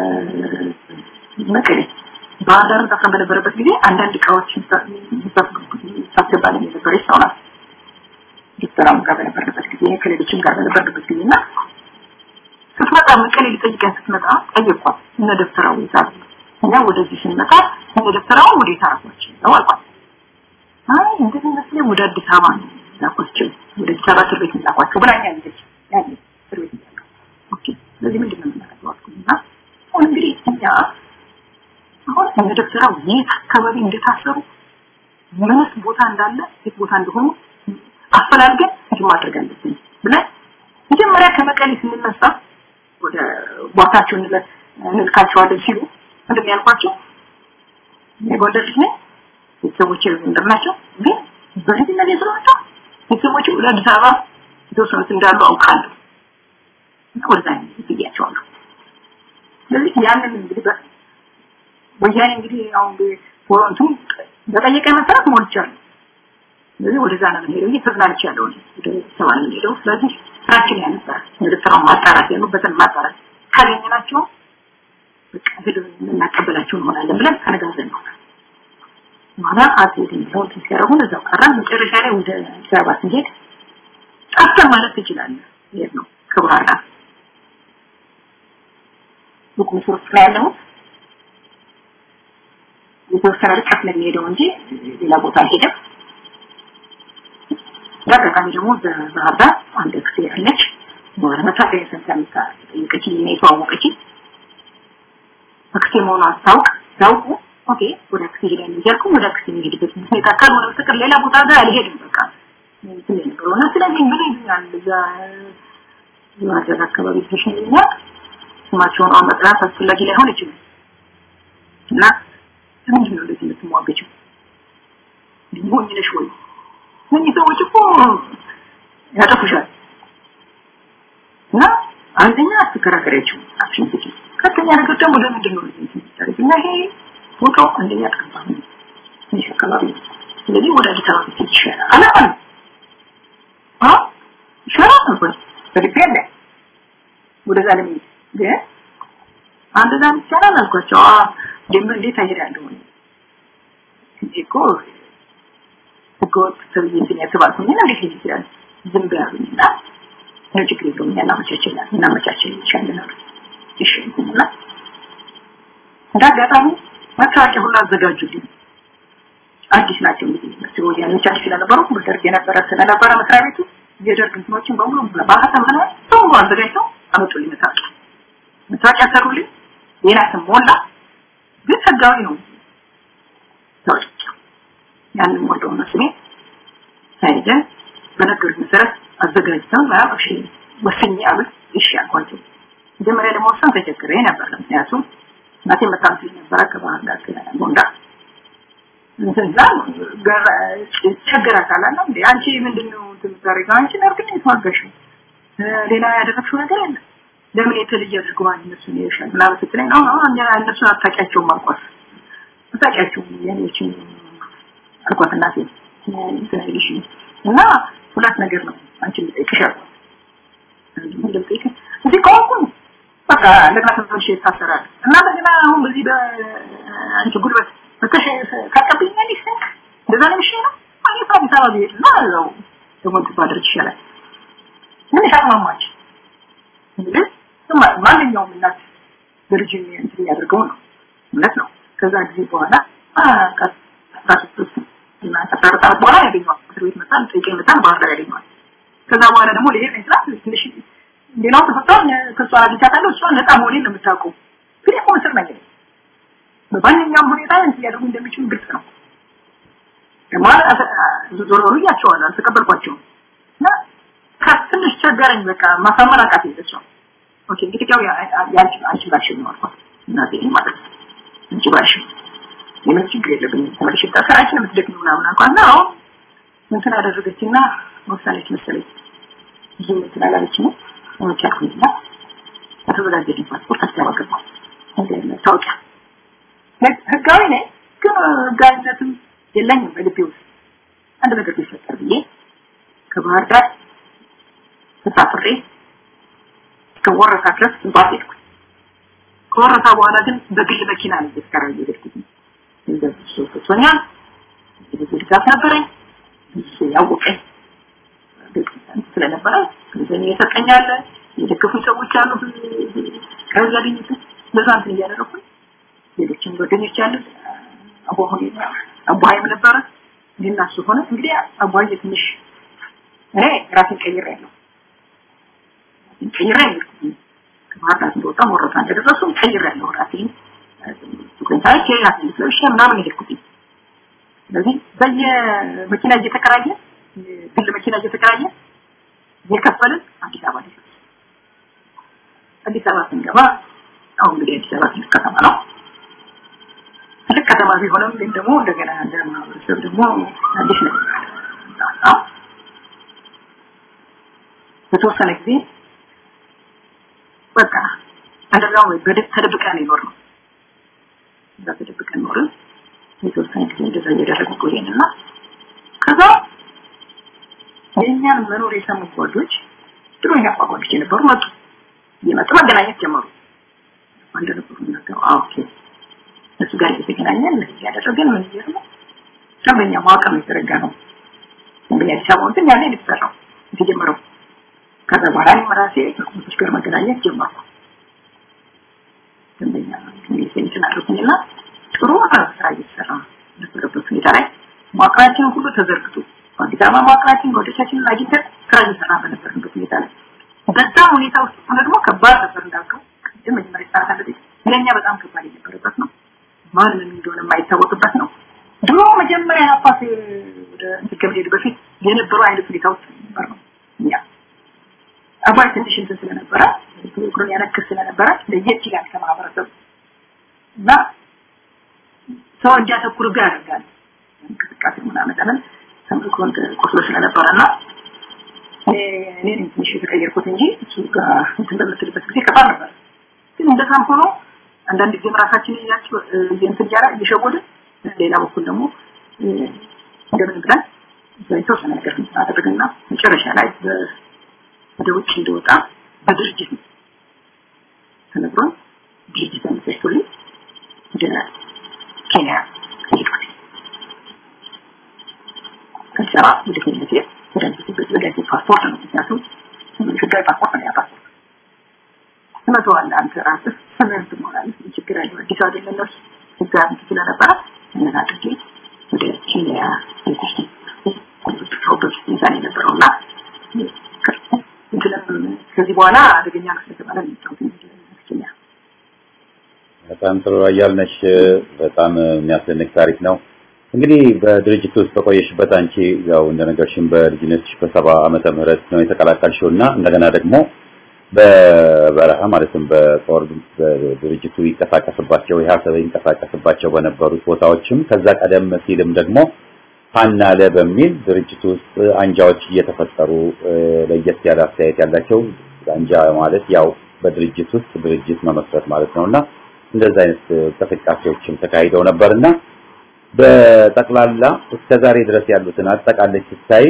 መቀሌ ባህር ዳር ታፍረን በነበረበት ጊዜ አንዳንድ እቃዎች ሳስገባልን የነበረች ሰው ናት። ዶክተራም ጋር በነበረበት ጊዜ ከሌሎችም ጋር በነበረበት ጊዜ እና ስትመጣ መቀሌ ሊጠይቀን ስትመጣ ጠየኳት። እነ ደብተራው ይዛሉ እኛ ወደዚህ ስንመጣ እነ ደብተራው ወዴት አደረጓቸው ነው አልኳት። አይ እንደዚህ መስለኝ ወደ አዲስ አበባ ነው ላኳቸው፣ ወደ አዲስ አበባ እስር ቤት ላኳቸው ብላኛለች። ያኔ እስር ቤት እያለሁ ኦኬ፣ ስለዚህ ምንድን ነው የምናደርገው አልኩኝና አሁን እንግዲህ እኛ አሁን እነ ደብተራው የት አካባቢ እንደታሰሩ ምንስ ቦታ እንዳለ የት ቦታ እንደሆኑ አፈላልገን እንትን ማድረግ አለብን ብለን መጀመሪያ ከመቀሌ ስንነሳ ወደ ቦታቸው እንልካቸዋለን ሲሉ ምንድን ነው ያልኳቸው? የጎንደር ልጅ ነኝ፣ ቤተሰቦቼ ጎንደር ናቸው። ግን በልጅነት ስለመጣሁ ቤተሰቦቼ ወደ አዲስ አበባ የተወሰኑት እንዳሉ አውቃለሁ። ወደዛ ብያቸዋለሁ። ስለዚህ ያንን እንግዲህ ወያኔ እንግዲህ አሁን ፎሮንቱ በጠየቀ መሰረት ሞልቻለሁ። ስለዚህ ወደዛ ነው የምንሄደው። እየተዝናንቻለሁ ወደ ሰባ ነው የምንሄደው። ስለዚህ ስራችን ያ ነበር። ወደ ስራው ማጣራት ያሉበትን ማጣራት ካገኘናቸው በቃ ሄደን የምናቀበላቸው እንሆናለን ብለን ተነጋግረን ነው ማታ አትሄድም ብለው እንትን ሲያደርጉን እዛው ቀረን። መጨረሻ ላይ ወደ አዲስ አበባ ስንሄድ ጠፍተን ማለት ትችላለህ። ይሄድ ነው ከባህር ዳር ቡክ ምስር ውስጥ ነው ያለሁት። የተወሰነ ርቀት ነው የሚሄደው እንጂ ሌላ ቦታ አልሄደም። በአጋጣሚ ደግሞ በባህር ዳር አንድ ክሴ ያለች መታወቂያ ሰምታ ጠየቀችኝ እና የተዋወቀችኝ አክሴ መሆኗን አስታውቅ ሲያውቁ ኦኬ ወደ አክሴ ሄዳለሁ እያልኩ ወደ አክሴ የሚሄድበት ሁኔታ ካልሆነ በስተቀር ሌላ ቦታ ጋር አልሄድም። በቃ እንትን የነበረው እና ስለዚህ ምን ይሉኛል እዛ የማድረግ አካባቢ ተሽኝኛል ስማቸውን አሁን መጥራት አስፈላጊ ላይሆን ይችላል እና ለምንድን ነው እንደዚህ የምትሟገችው? ሞኝ ነሽ ወይ? እነዚህ ሰዎች እኮ ያጠፉሻል እና አንደኛ አትከራከሪያቸው አክሽን ትጭ ሁለተኛ ነገር ደግሞ ለምንድን ነው እንደዚህ የምታደርግ እና ይሄ ፎቶ አንደኛ ጠባብ ነው ትንሽ አካባቢ ነው። ስለዚህ ወደ አዲስ አበባ ብትሄድ ይሻላል አላለም። አዎ ይሻላል ነበር በልቤ አለ ወደዛ ለመሄድ ግን አንድ ዛም ይቻላል አልኳቸው። አዎ ደግሞ እንዴት አሄዳለሁ እንጂ እኮ ህገወጥ ተብዬ እንትን ያስባልኩኝ እንዴት ሊሄድ ይችላል? ዝም ብያሉኝና ነው ችግር የለውም እናመቻችላል እናመቻችል ይቻለናል እሺ እና እንደ አጋጣሚ መታወቂያ ሁሉ አዘጋጁልኝ አዲስ ናቸው እንግዲህ መስሎ ወያኔዎች አዲስ ስለነበሩ በደርግ የነበረ ስለነበረ መስሪያ ቤቱ የደርግ እንትኖችን በሙሉ በማህተም ሆነ በሙሉ አዘጋጅተው አመጡልኝ መታወቂያ መታወቂያ ሰሩልኝ ሌላ ስም ሞላ ግን ህጋዊ ነው ታወቂያ ያንን ሞላው ነው ስሜ ሳይዘን በነገሩት መሰረት አዘጋጅተው እሺ ወስኜ አሉት እሺ አልኳቸው መጀመሪያ ደግሞ ወሰን ተቸግሬ ነበር ምክንያቱም እናቴ በጣም ስለነበረ ከባህር ዳር ጎንዳ እንዛ ቸገራታል አለ እንዴ አንቺ ምንድነው የምታደርገው አንቺ ነርግ ነው የተዋጋሽው ሌላ ያደረግሽው ነገር የለም ለምን የተለየ አድርጎ እነሱ ይሻል ምናምን ስትለኝ ነው ነው እነሱን አታውቂያቸውም አልኳት አታውቂያቸውም ያኔዎችን አልኳት እናቴ ትናይልሽ እና ሁለት ነገር ነው አንቺ ልጠይቅሽ አልኳት ምንድን ልጠይቅሽ እዚህ ከሆንኩኝ በቃ እንደገና ተመልሼ ይታሰራል እና በዚህ አሁን በዚህ በአንቺ ጉልበት በተሽ ካቀብኛለሽ ስንክ እንደዛ ነው የሚሻለው ነው አይ አዲስ አበባ ብሄድ እና እዛው ደግሞ ትባደርግ ይሻላል ትንሽ አቅማማች እንግዲህ ማንኛውም እናት በልጅ እንትን የሚያደርገው ነው እውነት ነው ከዛ ጊዜ በኋላ እና ከሰዓት በኋላ ያገኘዋል እስር ቤት መጣን ጠይቀኝ መጣን ባህር ዳር ያገኘዋል ከዛ በኋላ ደግሞ ልሄድ ነው ስላት ትንሽ ሌላው ተፈቷል ከሷ አግኝቻታለሁ እሷ ነፃ መሆኔን ነው የምታውቀው ግን እኮ እስር ነኝ በማንኛውም ሁኔታ እንትን ሊያደርጉ እንደሚችሉ ግልጽ ነው ማለት ዞሮ ዞሮ እያቸዋል አልተቀበልኳቸውም እና ትንሽ ቸገረኝ በቃ ማሳመን አቃት የለችው ኦኬ እንግዲህ ያው ያንቺ አንቺ ባልሽ ነው አልኳት እናቴ ማለት ነው አንቺ ባልሽ የምን ችግር የለብኝም ተመልሼ ታሰራችን የምትደግም ምናምን አልኳት እና አሁን እንትን አደረገችና ወሳነች መሰለኝ ብዙ እንትን አላለች ነው ሆኖች አልኩኝና ከተዘጋጀልኝ ፓስፖርት አስገባ ገባ ታወቂያ ህጋዊ ነኝ ግን ህጋዊነትም የለኝም በልቤ ውስጥ አንድ ነገር ቢፈጠር ብዬ ከባህር ዳር ተሳፍሬ እስከ ወረታ ድረስ እንባል ሄድኩ ከወረታ በኋላ ግን በግል መኪና ነው እየተከራየ የሄድኩት ገንዘብ ሰጥቶኛል ብዙ ድጋፍ ነበረኝ እሱ ያወቀኝ ስለነበረ ገንዘብ እየሰጠኛለ የደገፉኝ ሰዎች አሉ ከዛ ያገኙት በዛ እንትን እያደረኩኝ ሌሎችም ጓደኞች አሉ አቧሁን አቧይም ነበረ እኔና እሱ ሆነ እንግዲህ አቧይ ትንሽ እኔ ራሴን ቀይሬ ያለው ቀይሬ ያለው ከባህር ዳር እንደወጣ ወረታ እንደደረሱ ቀይሬ ያለው ራሴን ቱኩንታች ራሴን ስለሽ ምናምን ሄድኩት ስለዚህ በየመኪና እየተከራየ ግል መኪና እየተከራየ የከፈልን አዲስ አበባ ደረስ አዲስ አበባ ስንገባ አሁን እንግዲህ አዲስ አበባ ትልቅ ከተማ ነው ትልቅ ከተማ ቢሆንም ግን ደግሞ እንደገና እንደ ማህበረሰብ ደግሞ አዲስ ነው በተወሰነ ጊዜ በቃ አንደኛው ተደብቀን ይኖር ነው እዛ ተደብቀን ኖርን የተወሰነ ጊዜ እንደዛ እያደረግን ቆየንና ከዛ የእኛን መኖር የሰሙ ጓዶች ድሮ እኛ ጓዶች የነበሩ መጡ እየመጡ መገናኘት ጀመሩ እንደነበሩ ነገሩ ኦኬ እሱ ጋር እየተገናኘን እያደረገን ምን እየር ነው ደንበኛ ማዋቀር ነው የተዘረጋ ነው ደንበኛ አዲስ አበባ እንትን ያለ የተሰራው የተጀመረው ከዛ በኋላ እኔም ራሴ ከኮሚቴዎች ጋር መገናኘት ጀመርኩ ደንበኛ እንትን አድርጉኝና ጥሩ ስራ እየተሰራ ነበረበት ሁኔታ ላይ መዋቅራችንን ሁሉ ተዘርግቶ በአዲስ አበባ መዋቅራችን ጓዶቻችንን አግኝተን ስራ እየሰራ በነበርንበት ሁኔታ ላይ በዛ ሁኔታ ውስጥ ሆነ ደግሞ ከባድ ነበር እንዳልከው ቅድም መጀመሪያ ሰዓት አለ ለእኛ በጣም ከባድ የነበረበት ነው ማን ምን እንደሆነ የማይታወቅበት ነው ድሮ መጀመሪያ አባት ወደ ከመሄዱ በፊት የነበረው አይነት ሁኔታ ውስጥ ነበር ነው እኛ አባይ ትንሽ እንትን ስለነበረ ፕሮግራም ያነክስ ስለነበረ ለየት ይላል ከማህበረሰቡ እና ሰው እንዲያተኩርብህ ያደርጋል እንቅስቃሴ ምናምን ለምን ተምልኮ ቆስሎ ስለነበረ እና እኔ ትንሽ የተቀየርኩት እንጂ እሱ ጋር እንትን በምትልበት ጊዜ ከባድ ነበር ግን እንደዛም ሆኖ አንዳንድ ጊዜም ራሳችን እያቸው እንትን እያለ እየሸወድን ሌላ በኩል ደግሞ እንደምን ብለን የተወሰነ ነገር አደረግና መጨረሻ ላይ ወደ ውጭ እንደወጣ በድርጅት ተነግሮን ድርጅት ተመሰስቶልኝ ወደ ኬንያ ሄድኩት። ከዛ ወደ ኬንያ ሲሄድ ወደ ወደ ፓስፖርት ነው ምክንያቱም ህጋዊ ፓስፖርት ነው ያ ፓስፖርት ትመተዋለህ አንተ ራስህ ስምህን ትሞላለህ ችግር አለ አዲስ አይደለም እነሱ ህጋዊ ስለነበረ ምን አድርጌ ወደ ኬንያ ሄድኩት ፕሮቶች ሚዛን የነበረውና ከዚህ በኋላ አደገኛ ነው ስለተባለ ኬንያ በጣም ጥሩ አያልነሽ በጣም የሚያስደንቅ ታሪክ ነው እንግዲህ በድርጅት ውስጥ በቆየሽበት አንቺ ያው እንደነገርሽን በልጅነትሽ በሰባ ዓመተ ምህረት ነው የተቀላቀልሽው እና እንደገና ደግሞ በበረሃ ማለትም በጦር ድርጅቱ ይንቀሳቀስባቸው የሀሰብ ይንቀሳቀስባቸው በነበሩት ቦታዎችም ከዛ ቀደም ሲልም ደግሞ ፓናለ በሚል ድርጅቱ ውስጥ አንጃዎች እየተፈጠሩ ለየት ያለ አስተያየት ያላቸው አንጃ ማለት ያው በድርጅት ውስጥ ድርጅት መመስረት ማለት ነውና እንደዚህ አይነት እንቅስቃሴዎችም ተካሂደው ነበርና በጠቅላላ እስከ ዛሬ ድረስ ያሉትን አጠቃላይ ስታይ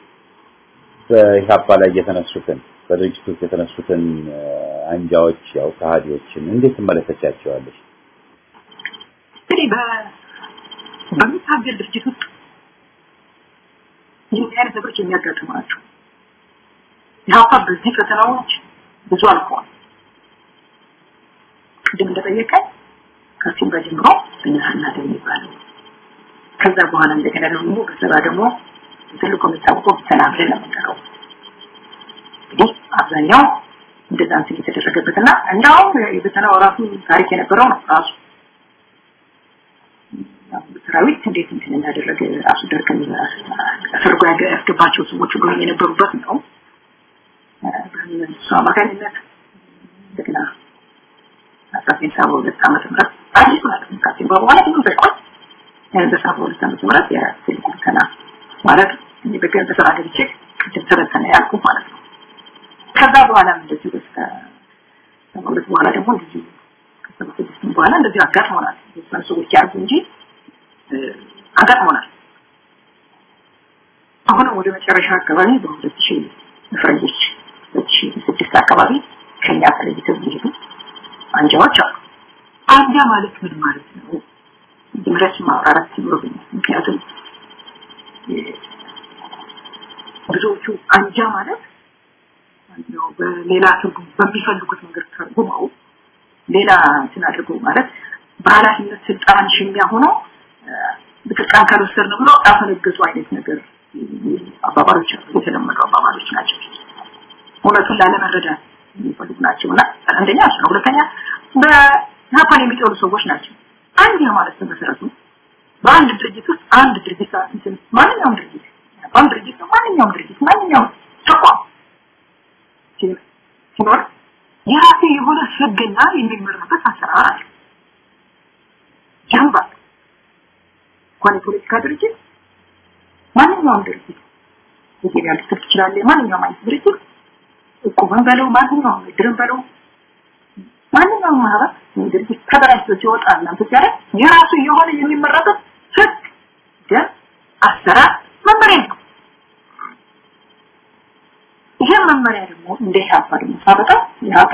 በኢህአፓ ላይ የተነሱትን በድርጅት ውስጥ የተነሱትን አንጃዎች ያው ከሃዲዎችን እንዴት ትመለከቻቸዋለሽ? እንግዲህ በሚታገል ድርጅት ውስጥ ይህ አይነት ነገሮች የሚያጋጥሙ ናቸው። ኢህአፓ በዚህ ፈተናዎች ብዙ አልፈዋል። ቅድም እንደጠየቀኝ ከሲምባ ጀምሮ ብንሃና ደም ይባላል። ከዛ በኋላ እንደገና ደግሞ በሰባ ደግሞ ትልቁ የሚታወቀው ብተና ብለን ነው የምንጠራው። እንግዲህ አብዛኛው እንደዛ እንትን የተደረገበትና እንዳውም የብተናው ራሱ ታሪክ የነበረው ነው ራሱ ሰራዊት እንዴት እንትን እንዳደረገ ራሱ ደርግን አሰርጎ ያስገባቸው ሰዎች ሁሉ የነበሩበት ነው። በእሱ አማካኝነት እንደገና አስራ ዘጠኝ ሰባ ሁለት ዓመተ ምህረት አዲሱ ማለት ነው ከአስር በኋላ ብዙ ሳይቆይ በሰባ ሁለት ዓመተ ምህረት የትልቁ ብተና ማለት በገን በስራ ገብቼ ቅድም ተበተነ ያልኩ ማለት ነው። ከዛ በኋላም እንደዚሁ በስከ ሰባ ሁለት በኋላ ደግሞ እንደዚሁ ከሰባ ስድስትም በኋላ እንደዚሁ አጋጥሞናል። የተወሰኑ ሰዎች ያርጉ እንጂ አጋጥሞናል። አሁን ወደ መጨረሻ አካባቢ በሁለት ሺህ ፈረንጆች ሁለት ሺህ ስድስት አካባቢ ከኛ ተለይተው የሚሄዱ አንጃዎች አሉ። አንጃ ማለት ምን ማለት ነው? ድምረት ማብራራት ይኖርብኛል። ምክንያቱም ብዙዎቹ አንጃ ማለት ነው በሌላ ትርጉም በሚፈልጉት መንገድ ተርጉመው ሌላ እንትን አድርገው ማለት በኃላፊነት ስልጣን ሽሚያ ሆኖ ስልጣን ካልወሰድን ብሎ ያፈነገጡ አይነት ነገር አባባሎች የተለመዱ አባባሎች ናቸው። እውነቱን ላለመረዳት የሚፈልጉ ናቸው እና አንደኛ እሱ ነው። ሁለተኛ በጃፓን የሚጠሉ ሰዎች ናቸው። አንድ ማለት በመሰረቱ በአንድ ድርጅት ውስጥ አንድ ድርጅት እንትን ማንኛውም ድርጅት በአንድ ድርጅት ነው ማንኛውም ድርጅት ማንኛውም ተቋም ሲኖር የራሱ የሆነ ህግና የሚመራበት አሰራር አለ። ጀንባ እንኳን የፖለቲካ ድርጅት ማንኛውም ድርጅት የገበያ ልትል ትችላለህ። ማንኛውም አይነት ድርጅት እቁብን በለው ማንኛውም እድርን በለው ማንኛውም ማህበር ድርጅት ተደራጅቶ ሲወጣ እናንተ ሲያደርግ የራሱ የሆነ የሚመረበት ህግ፣ ደንብ፣ አሰራር፣ መመሪያ ነው። ይሄ መመሪያ ደግሞ እንደ ኢህአፓ ደግሞ ሳበጣው ኢህአፓ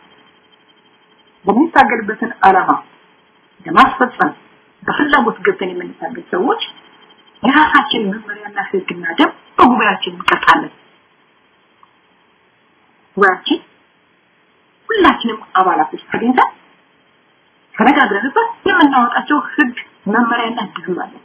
በሚታገልበትን ዓላማ ለማስፈጸም በፍላጎት ገብተን የምንታገል ሰዎች የራሳችን መመሪያና ህግና ደንብ በጉባኤያችን እንቀርጻለን። ጉባኤያችን ሁላችንም አባላቶች ተገኝተን ተነጋግረንበት የምናወጣቸው ህግ መመሪያና ድግም አለ።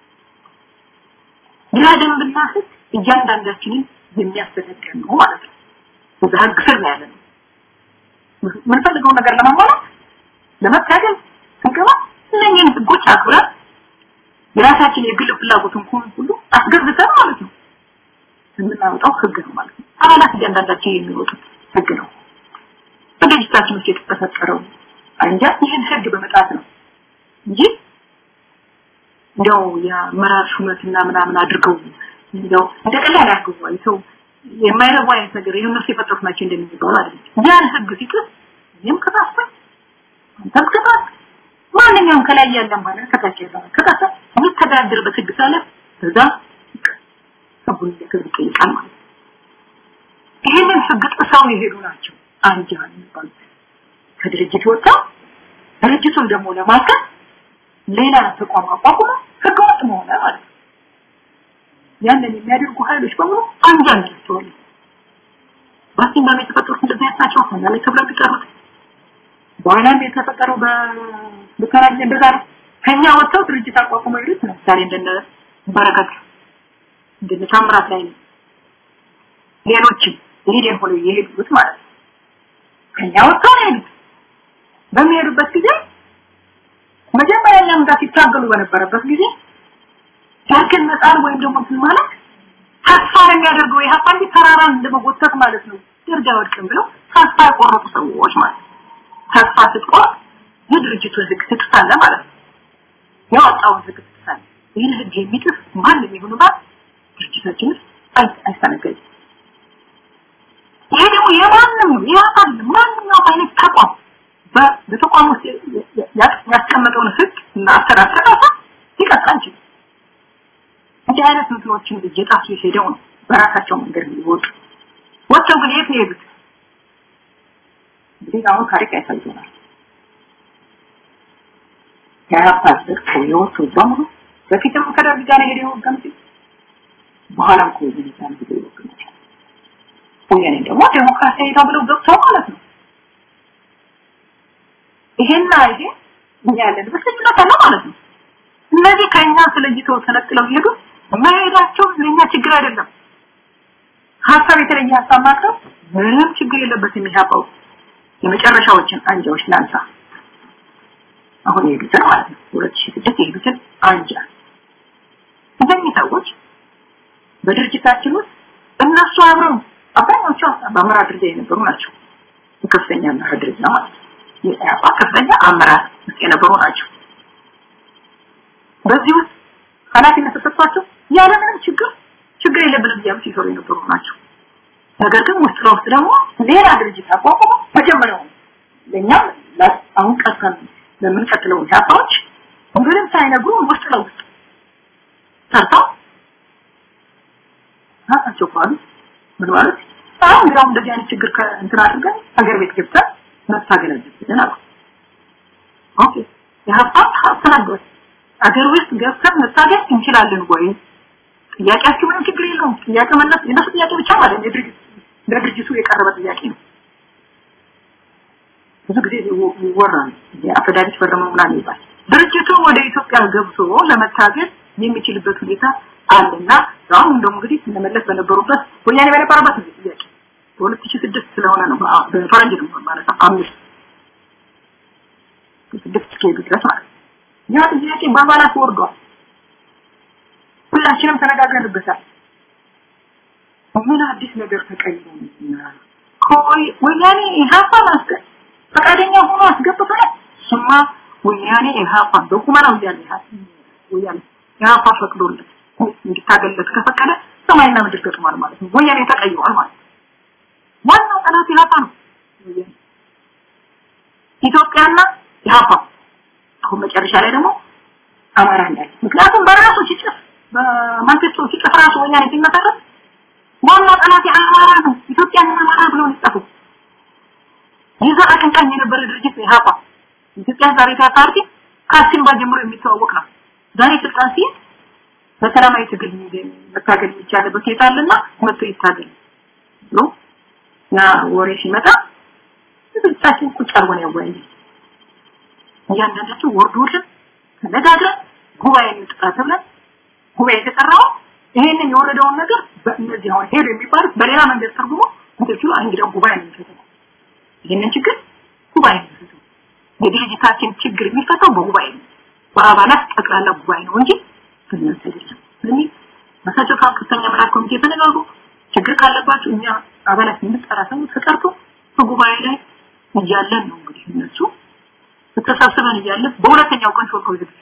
ያ ደንብና ህግ እያንዳንዳችንን የሚያስተዳድር ነው ማለት ነው። በዛ ህግ ስር ነው ያለነው። የምንፈልገውን ነገር ለማሟላት ለመታገል ስንገባ እነኝህን ህጎች አክብረን የራሳችን የግል ፍላጎት እንኳን ሁሉ አስገብተን ማለት ነው የምናወጣው ህግ ነው ማለት ነው። አባላት እያንዳንዳቸው የሚወጡት ህግ ነው። በድርጅታችን ውስጥ የተፈጠረው አንጃ ይህን ህግ በመጣት ነው እንጂ እንደው የአመራር ሹመትና ምናምን አድርገው እንደው እንደ ቀላል አድርገው አይተው የማይረቡ አይነት ነገር ይሄን እነሱ የፈጠሩት ናቸው እንደሚባሉ አይደለም። ያን ህግ ሲጥስ እኔም ከታስኩኝ አንተም ከታስክ ማንኛውም ከላይ ያለን ማለት ከታች ያለን ከታች የሚተዳደርበት ህግ ሳለ እዛ ህጉን እያከብር ይጠይቃል ማለት ነው። ይህንን ህግ ጥሰው የሄዱ ናቸው አንጃ የሚባሉት ከድርጅት ወጥተው ድርጅቱን ደግሞ ለማከል ሌላ ተቋም አቋቁመው ህገ ወጥ መሆነ ማለት ነው። ያንን የሚያደርጉ ኃይሎች በሙሉ አንጃ እንላቸዋለን። በአሲምባም የተፈጠሩት እንደዚህ አይነት ናቸው። እኛ ላይ ተብለው የሚቀሩት በኋላም የተፈጠረው በብከራጅ እንደዛ ነው። ከኛ ወጥተው ድርጅት አቋቁመው ይሉት ለምሳሌ እንደነ በረከት እንደነ ታምራት ላይ ነው። ሌሎችም ሊደር ሆነው የሄዱት ማለት ነው። ከኛ ወጥተው ነው የሄዱት። በሚሄዱበት ጊዜ መጀመሪያ እኛም ጋር ሲታገሉ በነበረበት ጊዜ ዳግን መጣል ወይም ደግሞ እንትን ማለት ተስፋ የሚያደርገው ይህ አንድ ተራራን እንደመጎተት ማለት ነው። ደርጃ ወድቅም ብለው ተስፋ የቆረጡ ሰዎች ማለት ነው። ተስፋ ስትቆርጥ የድርጅቱን ህግ ትጥሳለህ ማለት ነው። ያወጣውን ህግ ትጥሳለህ። ይህን ህግ የሚጥስ ማንም ይሁን ማለት ድርጅታችን አይስተናገድም። ይሄ ደግሞ የማንም ነው የአካል ማንኛውም አይነት ተቋም በተቋም ውስጥ ያስቀመጠውን ህግ እና አሰራር ተጣሳ ሊቀጥል አንችልም። እንዲህ አይነት እንትኖችን እየጣሱ ሄደው ነው በራሳቸው መንገድ የሚወጡ ወጥተው ግን የት ነው የሄዱት? እንግዲህ አሁን ታሪክ ያሳየናል። የአራፓ ዘርፈው የወጡ በሙሉ በፊትም ከደርግ ጋር ሄደው የወገኑት በኋላም ከወገን ጋር ሄደው የወገኑት ወያኔ ደግሞ ዴሞክራሲያዊ ተብለው ገብተው ማለት ነው። ይሄና ይሄ እኛ ያለንበት ልዩነት አለ ማለት ነው። እነዚህ ከኛ ስለይተው ተነጥለው ይሄዱ መሄዳቸው ለኛ ችግር አይደለም። ሀሳብ የተለየ ሀሳብ ማቅረብ ምንም ችግር የለበትም። የሚያውቀው የመጨረሻዎችን አንጃዎች ላንሳ። አሁን የሄዱትን ማለት ነው ሁለት ሺህ ስድስት የሄዱትን አንጃ እነዚህ ሰዎች በድርጅታችን ውስጥ እነሱ አብረው አብዛኛዎቹ በአመራር ደረጃ የነበሩ ናቸው። ከፍተኛ አመራር ደረጃ ማለት ነው። የኢህአፓ ከፍተኛ አመራር ውስጥ የነበሩ ናቸው። በዚህ ውስጥ ኃላፊነት ተሰጥቷቸው ያለምንም ችግር ችግር የለብንም እያሉ ሲሰሩ የነበሩ ናቸው። ነገር ግን ውስጥ ለውስጥ ደግሞ ሌላ ድርጅት አቋቁሞ መጀመሪያው ለእኛም አሁን ቀርተን ለምንቀጥለው ኢህአፓዎች ምንም ሳይነግሩ ውስጥ ለውስጥ ሰርተው ራሳቸው ባሉ ምን ማለት አሁን እንግዲህ እንደዚህ አይነት ችግር እንትን አድርገን ሀገር ቤት ገብተን መታገል አለብን አሉ። ኦኬ የሀፓ ተናገሩ። አገር ውስጥ ገብተን መታገል እንችላለን ወይ? ጥያቄያችሁ ምንም ችግር የለውም። ጥያቄ መለስ የነሱ ጥያቄ ብቻ ማለት ነው። የድርጅት ለድርጅቱ የቀረበ ጥያቄ ነው። ብዙ ጊዜ ይወራል። የአፈዳሪት ፈረመው ምናምን ይባል። ድርጅቱ ወደ ኢትዮጵያ ገብቶ ለመታገል የሚችልበት ሁኔታ አለና አሁን ደግሞ እንግዲህ እነመለስ በነበሩበት ወያኔ በነበረበት ነው ጥያቄ በሁለት ሺህ ስድስት ስለሆነ ነው በፈረንጅ ነው ማለት ነው አምስት ስድስት እስከሄዱ ድረስ ማለት ነው ያ ጥያቄ በአባላት ወርዷል ሁላችንም ተነጋግረንበታል ምን አዲስ ነገር ተቀይሮ ኮይ ወያኔ ኢህአፓ ማስገ ፈቃደኛ ሆኖ አስገብቶናል ስማ ወያኔ ኢህአፓ በቁመናው እያለ ወያኔ ኢህአፓ ፈቅዶለት እንዲታገለት ከፈቀደ ሰማይና ምድር ገጥሟል ማለት ነው ወያኔ ተቀይሯል ማለት ነው ዋናው ጠላት ኢህአፓ ነው ኢትዮጵያና ኢህአፓ አሁን መጨረሻ ላይ ደግሞ አማራ እንዳለ ምክንያቱም በራሱ ሲጽፍ በማንቸስተር ሲጽፍ ራሱ ወያኔ ሲመሰረት ዋናው ጠላት አማራ ነው ኢትዮጵያና አማራ ብሎ ሊጻፉ ይዛ አቀንቃኝ የነበረ ድርጅት ኢህአፓ ኢትዮጵያ ዛሬ ፓርቲ ከአሲምባ ጀምሮ የሚተዋወቅ ነው ዛሬ ስልጣን ሲይዝ በሰላማዊ ትግል መታገል የሚቻልበት ሁኔታ አለና መጥቶ ይታገል ብሎ ያ ወሬ ሲመጣ ብዙዎቻችን ቁጭ አርጎን ያወያየ እያንዳንዳቸው ወርዶልን ተነጋግረን ጉባኤ እንጥራ ተብለን ጉባኤ የተጠራው ይሄንን የወረደውን ነገር በእነዚህ አሁን ሄዱ የሚባሉት በሌላ መንገድ ተርጉሞ እንትሉ እንግዲህ ጉባኤ ነው የሚፈታው ይሄንን ችግር ጉባኤ ነው የሚፈታው የድርጅታችን ችግር የሚፈታው በጉባኤ ነው በአባላት ጠቅላላ ጉባኤ ነው እንጂ እናንተ አይደለም ስለዚህ ራሳቸው ከፍተኛ አመራር ኮሚቴ ተነጋግሩ ችግር ካለባቸው እኛ አባላት የምንጠራ ሰው ተጠርቶ በጉባኤ ላይ እያለን ነው እንግዲህ እነሱ ተሰብስበን እያለን በሁለተኛው ቀን ሾልከው ዝግ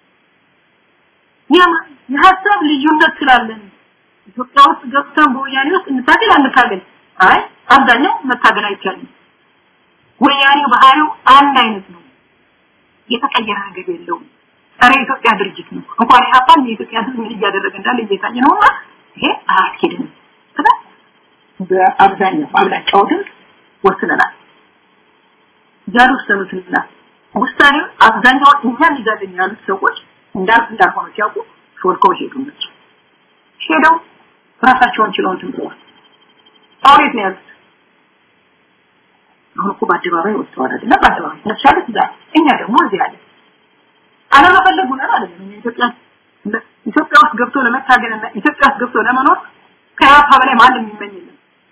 የሀሳብ ልዩነት ስላለን ኢትዮጵያ ውስጥ ገብተን በወያኔ ውስጥ እንታገል አንታገል አይ አብዛኛው መታገል አይቻልም ወያኔ ባህሪው አንድ አይነት ነው የተቀየረ ነገር የለውም። ጸረ ኢትዮጵያ ድርጅት ነው። እንኳን ኢህአፓን የኢትዮጵያ ህዝብ ምን እያደረገ እንዳለ እየታየ ነውና ይሄ አያስኬድም። ስለ በአብዛኛው አብላጫው ድምፅ ወስነናል። ዛሬ ወሰኑትና ውሳኔው አብዛኛው እኛን ይዛለን ያሉት ሰዎች እንዳል እንዳልሆነ ሲያውቁ ሾልከው ሄዱ እነሱ ሄደው ራሳቸውን ችለው እንትን ብለዋል። አሁን የት ነው ያሉት? አሁን እኮ በአደባባይ ወጥተዋል አይደለም? በአደባባይ እነሱ ያሉት እዛ፣ እኛ ደግሞ እዚህ አለ። አለመፈለጉ ነው አይደለም። እኛ ኢትዮጵያ ኢትዮጵያ ውስጥ ገብቶ ለመታገልና ኢትዮጵያ ውስጥ ገብቶ ለመኖር ከያፓ በላይ ማንም የሚመኝ የለም።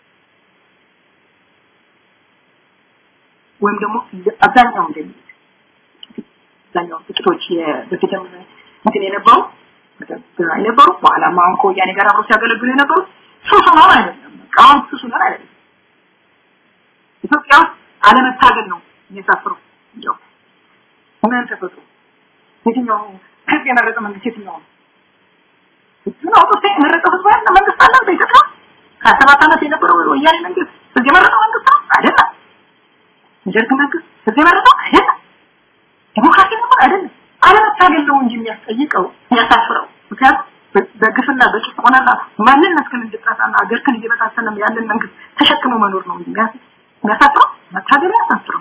ወይም ደግሞ አብዛኛው እንደሚሉት አብዛኛው ጥቂቶች በፊትም እንትን የነበሩ የነበሩ በኋላ አሁን ከወያኔ ጋር አብሮ ሲያገለግሉ የነበሩ ሱሱ ነው አይደለም። በቃ አሁን ሱሱ ነው አይደለም። ኢትዮጵያ ውስጥ አለመታገል ነው የሚያሳፍረው። እንዲያው ምን ተፈጥሮ የትኛው ህዝብ የመረጠ መንግስት የትኛው ነው? ህዝብ ነው አውጥቶ የመረጠው ህዝብ ያለ መንግስት አለ በኢትዮጵያ ከሰባት ዓመት የነበረው ወያኔ መንግስት ህዝብ የመረጠው መንግስት ነው አይደለም። የደርግ መንግስት ህዝብ የመረጠው አይደለም። ዲሞክራሲ ነበር አይደለም። አለመታገል ነው እንጂ የሚያስጠይቀው የሚያሳፍረው። ምክንያቱም በግፍና በጭቆናና ማንነትህን እንድታጣና አገርህን እየበታተነ ያለን መንግስት ተሸክሞ መኖር ነው እንጂ የሚያሳፍረው መታገል ያሳፍረው።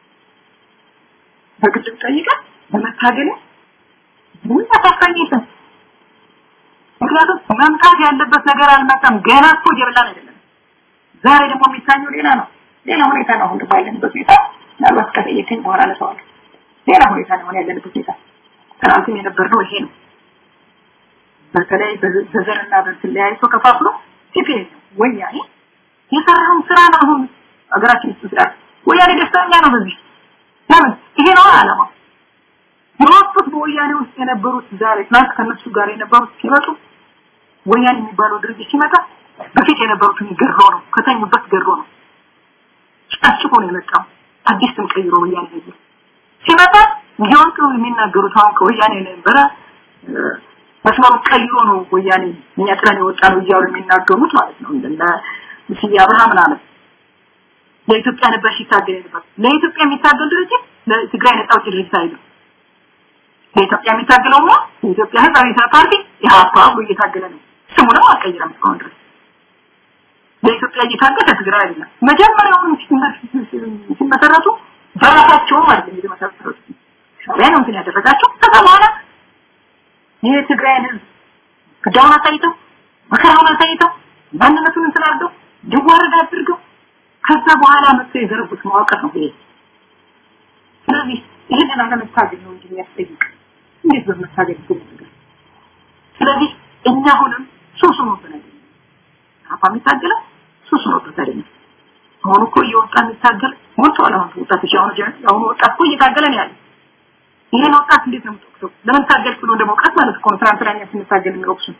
በግድ ጠይቀህ በመታገል ምን ያሳፍረኝ የለም። ምክንያቱም መምጣት ያለበት ነገር አልመጣም። ገና እኮ እየበላን አይደለም። ዛሬ ደግሞ የሚታየው ሌላ ነው። ሌላ ሁኔታ ነው አሁን ባለንበት ሁኔታ። ምናልባት ከጠየቀኝ በኋላ አነሳዋለሁ። ሌላ ሁኔታ ነው ያለንበት ሁኔታ። ትናንትም የነበርነው ይሄ ነው። በተለይ በዘርና በእንትን ለያይቶ ከፋፍሎ ሲፒኤ ወያኔ የሰራውን ስራ ነው አሁን ሀገራችን ውስጥ ስራ ወያኔ ደስተኛ ነው በዚህ ለምን ይሄ ነው አላማው የወጡት በወያኔ ውስጥ የነበሩት ዛሬ ትናንት ከነሱ ጋር የነበሩት ሲመጡ ወያኔ የሚባለው ድርጅት ሲመጣ በፊት የነበሩትን ገድሎ ነው ከተኙበት ገድሎ ነው ጨፍጭፎ ነው የመጣው አዲስ ስም ቀይሮ ወያኔ ነው ሲመጣ ይሄውንቱ የሚናገሩት አሁን ከወያኔ ነበረ መስመሩ ቀይሮ ነው ወያኔ እኛ ጥለን የወጣ ነው እያሉ የሚናገሩት ማለት ነው እንደ ስዬ አብርሃም ምናምን ለኢትዮጵያ ነበር ሲታገል ነበር ለኢትዮጵያ የሚታገል ድርጅት ለትግራይ ነጻ አውጪ ድርጅት አይደለም ለኢትዮጵያ የሚታገለው ነው የኢትዮጵያ ህዝብ አብዮታዊ ፓርቲ ኢህአፓ ብሎ እየታገለ ነው ስሙንም አልቀየረም እስካሁን ድረስ ለኢትዮጵያ እየታገለ ትግራይ አይደለም መጀመሪያውኑ ሲመሰረቱ በራሳቸውም አይደለም የተመሰረቱት ሻዕቢያ ነው እንትን ያደረጋቸው ከዛ በኋላ ይህ ትግራይን ህዝብ ግዳውን አሳይተው መከራውን አሳይተው ማንነቱን እንትን አድርገው እንዲዋረድ አድርገው ከዛ በኋላ መጥተው የዘረጉት መዋቅር ነው ይሄ ስለዚህ ይህንን አለመታገል ነው እንጂ የሚያስጠይቅ እንዴት በመታገል ይገኛል ስለዚህ እኛ አሁንም ሱሱ ነው ብለን አፋ የሚታገለው ሱሱ ነው ብለን አሁን እኮ እየወጣ የሚታገል ሞልተዋል አሁን ወጣቶች አሁን አሁን ወጣት እኮ እየታገለ ነው ያለ ይሄን ወጣት እንዴት ነው የምትወቅሰው ለምን ታገልክ ብሎ እንደ መውቀት ማለት እኮ ነው ትናንትና እኛ ስንታገል የሚወቅሱን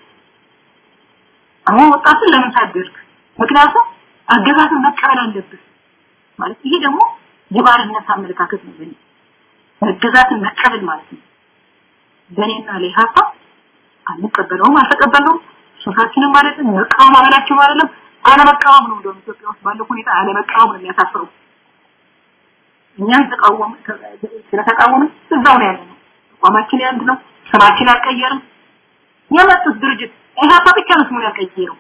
አሁን ወጣትን ለምን ታገልክ ምክንያቱም አገዛዝን መቀበል አለብህ ማለት ይሄ ደግሞ የባርነት አመለካከት ነው በእኔ መገዛትን መቀበል ማለት ነው በእኔና ለኢህአፓ አንቀበለውም አልተቀበለውም ሶሳችንም ማለት ነው መቃወም አበላቸው አይደለም አለመቃወም ነው እንደውም ኢትዮጵያ ውስጥ ባለው ሁኔታ አለመቃወም ነው የሚያሳፍረው እኛን ተቃወም ስለተቃወምን እዛው ነው ያለነው አቋማችን ያንድ ነው ስማችን አልቀየርም የመጡት ድርጅት ኢህአፓ ብቻ ነው ስሙን ያልቀየረው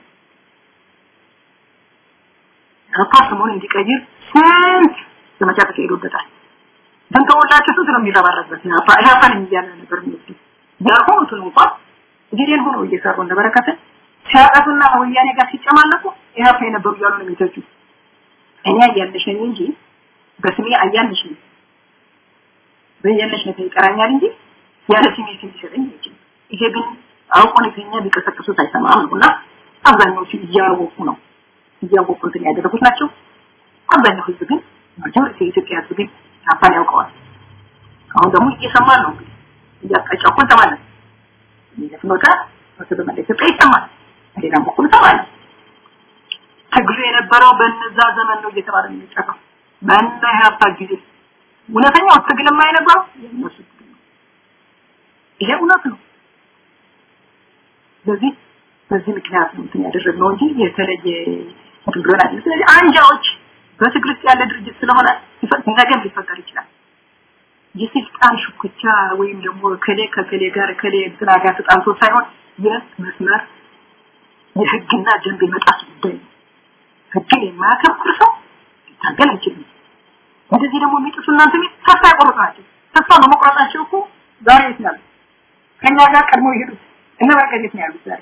ኢህአፓ ስሙን እንዲቀይር ስንት ዘመቻ ተካሂዶበታል ተንተውላቸው ስንት ነው የሚረባረበት ኢህአፓ ኢህአፓን እያለ ነበር የሚወስዱ ያልሆኑትን እንኳን ጊዜን ሆኖ እየሰሩ እንደበረከተ ሲያጠፉና ወያኔ ጋር ሲጨማለቁ ኢህአፓ የነበሩ እያሉ ነው የሚተቹ እኔ አያለሽ ነኝ እንጂ በስሜ አያለሽ ነኝ በያለሽ ነው ይቀራኛል እንጂ ያለ ስሜ ስም ይሰጠኝ አይችልም ይሄ ግን አውቆ ነው ከኛ ቢቀሰቅሱት አይሰማም ነውና አብዛኛዎቹ እያወቁ ነው እያወቁ እንትን ያደረጉት ናቸው አብዛኛው ህዝብ ግን ማጆሪቲ የኢትዮጵያ ህዝብ ግን ኢህአፓን ያውቀዋል አሁን ደግሞ እየሰማን ነው እንግዲህ እያቃጫው እኮ እንሰማለን ፍኖተ በመላ ኢትዮጵያ ይሰማል በሌላም በኩል እንሰማለን ትግሉ የነበረው በነዛ ዘመን ነው እየተባለ ነው የሚጠራው በእነ ኢህአፓ ጊዜ እውነተኛው ትግል የማይነበረው የእነሱ ትግል ነው ይሄ እውነት ነው ስለዚህ በዚህ ምክንያት ነው እንትን ያደረግነው እንጂ የተለየ እንትን ብሎን አይደለም ስለዚህ አንጃዎች በትግል ውስጥ ያለ ድርጅት ስለሆነ ነገም ሊፈጠር ይችላል የስልጣን ሽኩቻ ወይም ደግሞ ከሌ ከከሌ ጋር ከሌ እንትና ጋር ተጣልቶ ሳይሆን የመስመር የህግና ደንብ የመጣስ ጉዳይ ነው። ህግን የማያከብር ሰው ሊታገል አይችልም። እንደዚህ ደግሞ የሚጥሱ እናንተ ቤት ተስፋ ያቆርጡ ናቸው። ተስፋ በመቁረጣቸው እኮ ዛሬ የት ነው ያሉት? ከእኛ ጋር ቀድሞ የሄዱት እነ በረከት የት ነው ያሉት ዛሬ?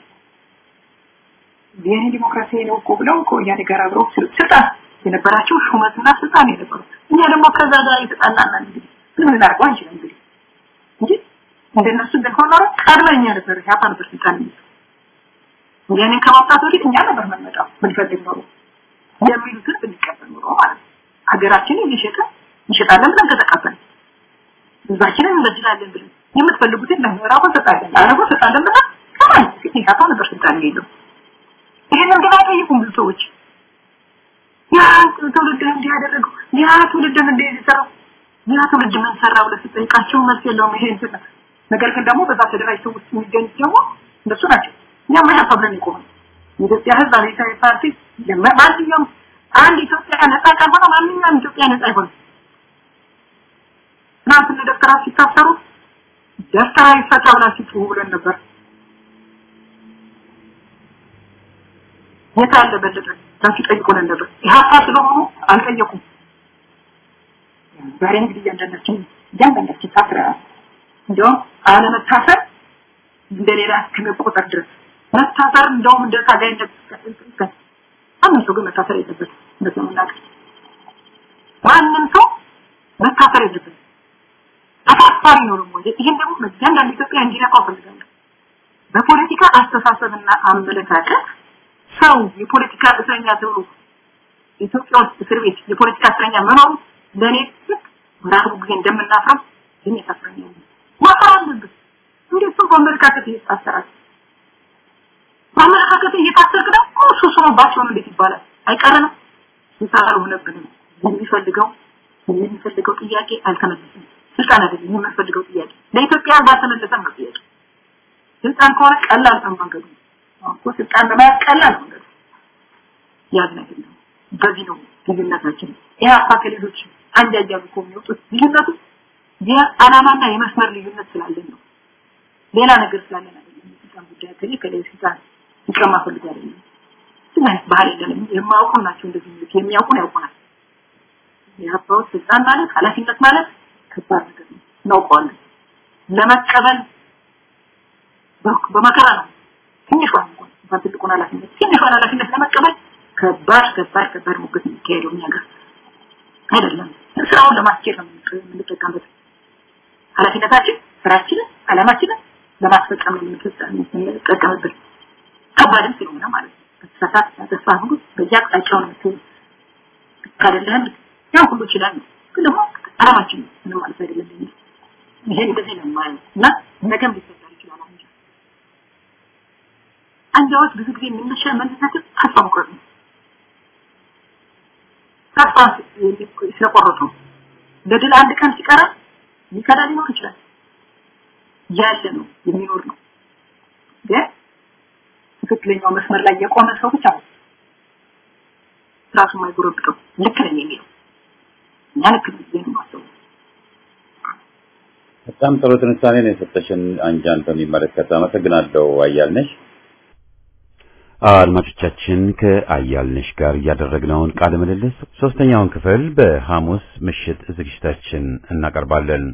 የኔ ዲሞክራሲ ነው እኮ ብለው ከወያኔ ጋር አብረው ስልጣን የነበራቸው ሹመትና ስልጣን የነበሩ እኛ ደግሞ ከዛ ጋር የተጣላና እንግዲህ ምን ልናደርገው አንችልም እንግዲህ እንጂ እንደነሱ እንደሆነ ኖሮ ቀድመኛ ነበር ያፓ ነበር ስልጣን የሚይዘው ወያኔ ከማውጣት በፊት እኛ ነበር የምንመጣው ብንፈልግ ኖሮ የሚሉትን ብንቀበል ኖሮ ማለት ነው ሀገራችንን እየሸጠ እንሸጣለን ብለን ከተቀበል ህዝባችንን እንበድላለን ብለን የምትፈልጉትን ለምዕራቡ ሰጣለን ለአረቡ ሰጣለን ብለን ከማን ፊት ያፓ ነበር ስልጣን የሚይዘው ይህንን ግን አይጠይቁም ብዙ ሰዎች ያ ትውልድ እንዲህ ያደረገው ያ ትውልድ እንዲህ የሰራው ያ ትውልድ ምን ሰራ ብለህ ስትጠይቃቸው መልስ የለውም ይሄ እንትን ነገር ግን ደግሞ በዛ ተደራጅተው ውስጥ የሚገኙት ደግሞ እነሱ ናቸው እኛም ያ ብለን የቆምን የኢትዮጵያ ህዝብ አብዮታዊ ፓርቲ ማንኛውም አንድ ኢትዮጵያ ነጻ ካልሆነ ማንኛውም ኢትዮጵያ ነጻ አይሆንም ትናንት እነ ደብተራ ሲታሰሩ ደብተራ ይፈታ ብላችሁ ጩሁ ብለን ነበር የት አለ በለጠ ታችሁ ጠይቁልን ነበር ኢህአፓ ስለሆኑ አልጠየቁም ዛሬ እንግዲህ እያንዳንዳችን እያንዳንዳችን ታስረናል እንዲያውም አለመታሰር እንደሌላ እስከመቆጠር ድረስ መታሰር እንደውም እንደ ታጋይነት ማንም ሰው ግን መታሰር የለበትም እንደዚህ የምናውቅ ማንም ሰው መታሰር የለበትም አሳፋሪ ነው ደግሞ ይህን ደግሞ እያንዳንዱ ኢትዮጵያ እንዲነቃው ፈልጋለሁ በፖለቲካ አስተሳሰብና አመለካከት ሰው የፖለቲካ እስረኛ ተብሎ ኢትዮጵያ ውስጥ እስር ቤት የፖለቲካ እስረኛ መኖሩ ለእኔ ልክ በራሱ ጊዜ እንደምናፍረው ግን የታስረኛ ማፈር አለብን እንዴት ሰው በአመለካከት እየታሰራል በአመለካከት እየታሰርክ ደግሞ ሱስ ሆኖባቸው ነው እንዴት ይባላል አይቀርንም ስልጣን ሆነብንም የሚፈልገው የሚፈልገው ጥያቄ አልተመለሰም ስልጣን አይደለም የምንፈልገው ጥያቄ ለኢትዮጵያ ባልተመለሰም ነው ጥያቄ ስልጣን ከሆነ ቀላል ነው መንገዱ እኮ ስልጣን ለመያዝ ቀላል ነው መንገዱ ያዝ ነገር ነው በዚህ ነው ልዩነታችን ኢህአፓ ከሌሎች አንድ ያያሉ እኮ የሚወጡት ልዩነቱ የዓላማና የመስመር ልዩነት ስላለን ነው ሌላ ነገር ስላለን አይደለም የስልጣን ጉዳይ ከሌ ከሌ ስልጣን ይቀማ ፈልግ አይደለም ግን አይነት ባህል የለንም የማያውቁ ናቸው እንደዚህ የሚሉት የሚያውቁን ያውቁናል የኢህአፓዎች ስልጣን ማለት ኃላፊነት ማለት ከባድ ነገር ነው እናውቀዋለን ለመቀበል በመከራ ነው ትንሿን እንኳን እንኳን ትልቁን ኃላፊነት ትንሿን ኃላፊነት ለመቀበል ከባድ ከባድ ከባድ ሙግት የሚካሄደው እኛ ጋር አይደለም ስራውን ለማስኬድ ነው የምንጠቀምበት ኃላፊነታችን ስራችንን አላማችንን ለማስፈጸም ነው የምንጠቀምበት ከባድም ስለሆነ ማለት ነው ተሳሳት ተስፋ ሁሉ በየአቅጣጫው ነው የምትሆኑ ካደለህም ያን ሁሉ ይችላል ነው ግን ደግሞ አላማችን ምንም ማለት አይደለም ይሄ እንደዚህ ነው የማየው እና ነገም ሊፈጠር ይችላል አሁን አንጃዎች ብዙ ጊዜ የምንሻ መልሳቸው ተስፋ መቁረጥ ነው ተስፋ ስለቆረጡ ለድል አንድ ቀን ሲቀራ ሊከዳ ሊኖር ይችላል ያለ ነው የሚኖር ነው ግን ትክክለኛው መስመር ላይ የቆመ ሰው ብቻ ነው ራሱ የማይጎረብጠው ልክ ነኝ የሚለው እኛ ልክ ነኝ ብዬ ነው የማስበው በጣም ጥሩ ትንታኔ ነው የሰጠሽን አንጃን በሚመለከት አመሰግናለሁ አያልነሽ አድማጮቻችን ከአያልነሽ ጋር እያደረግነውን ቃለ ምልልስ ሶስተኛውን ክፍል በሐሙስ ምሽት ዝግጅታችን እናቀርባለን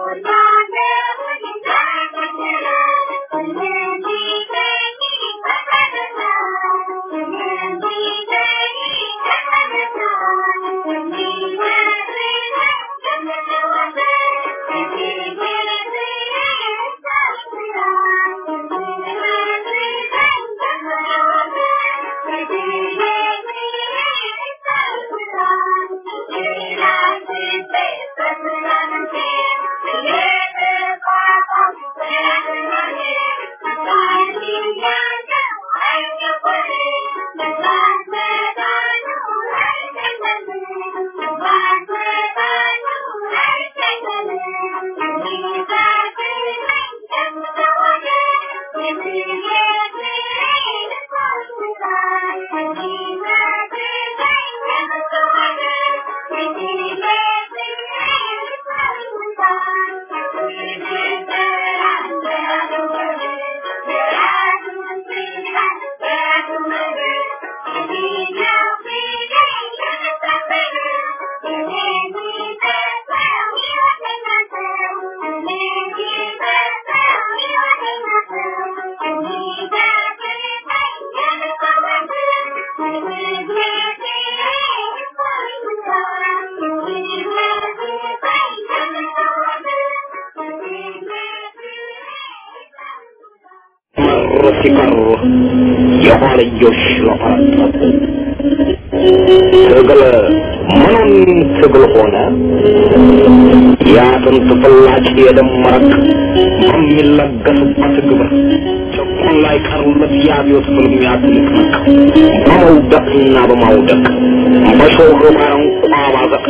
Thank you. ሲቀር የኋልዮሽ ለፈረጠጥ ትግል ምኑን ትግል ሆነ የአጥንት ፍላጭ የደም መረቅ በሚለገስበት ግብር ጭቁን ላይ ቀሩለት የአብዮት ፍልሚያ ትንቅንቅ በመውደቅና በማውደቅ በሾህ ባረንቋ ባዘቅ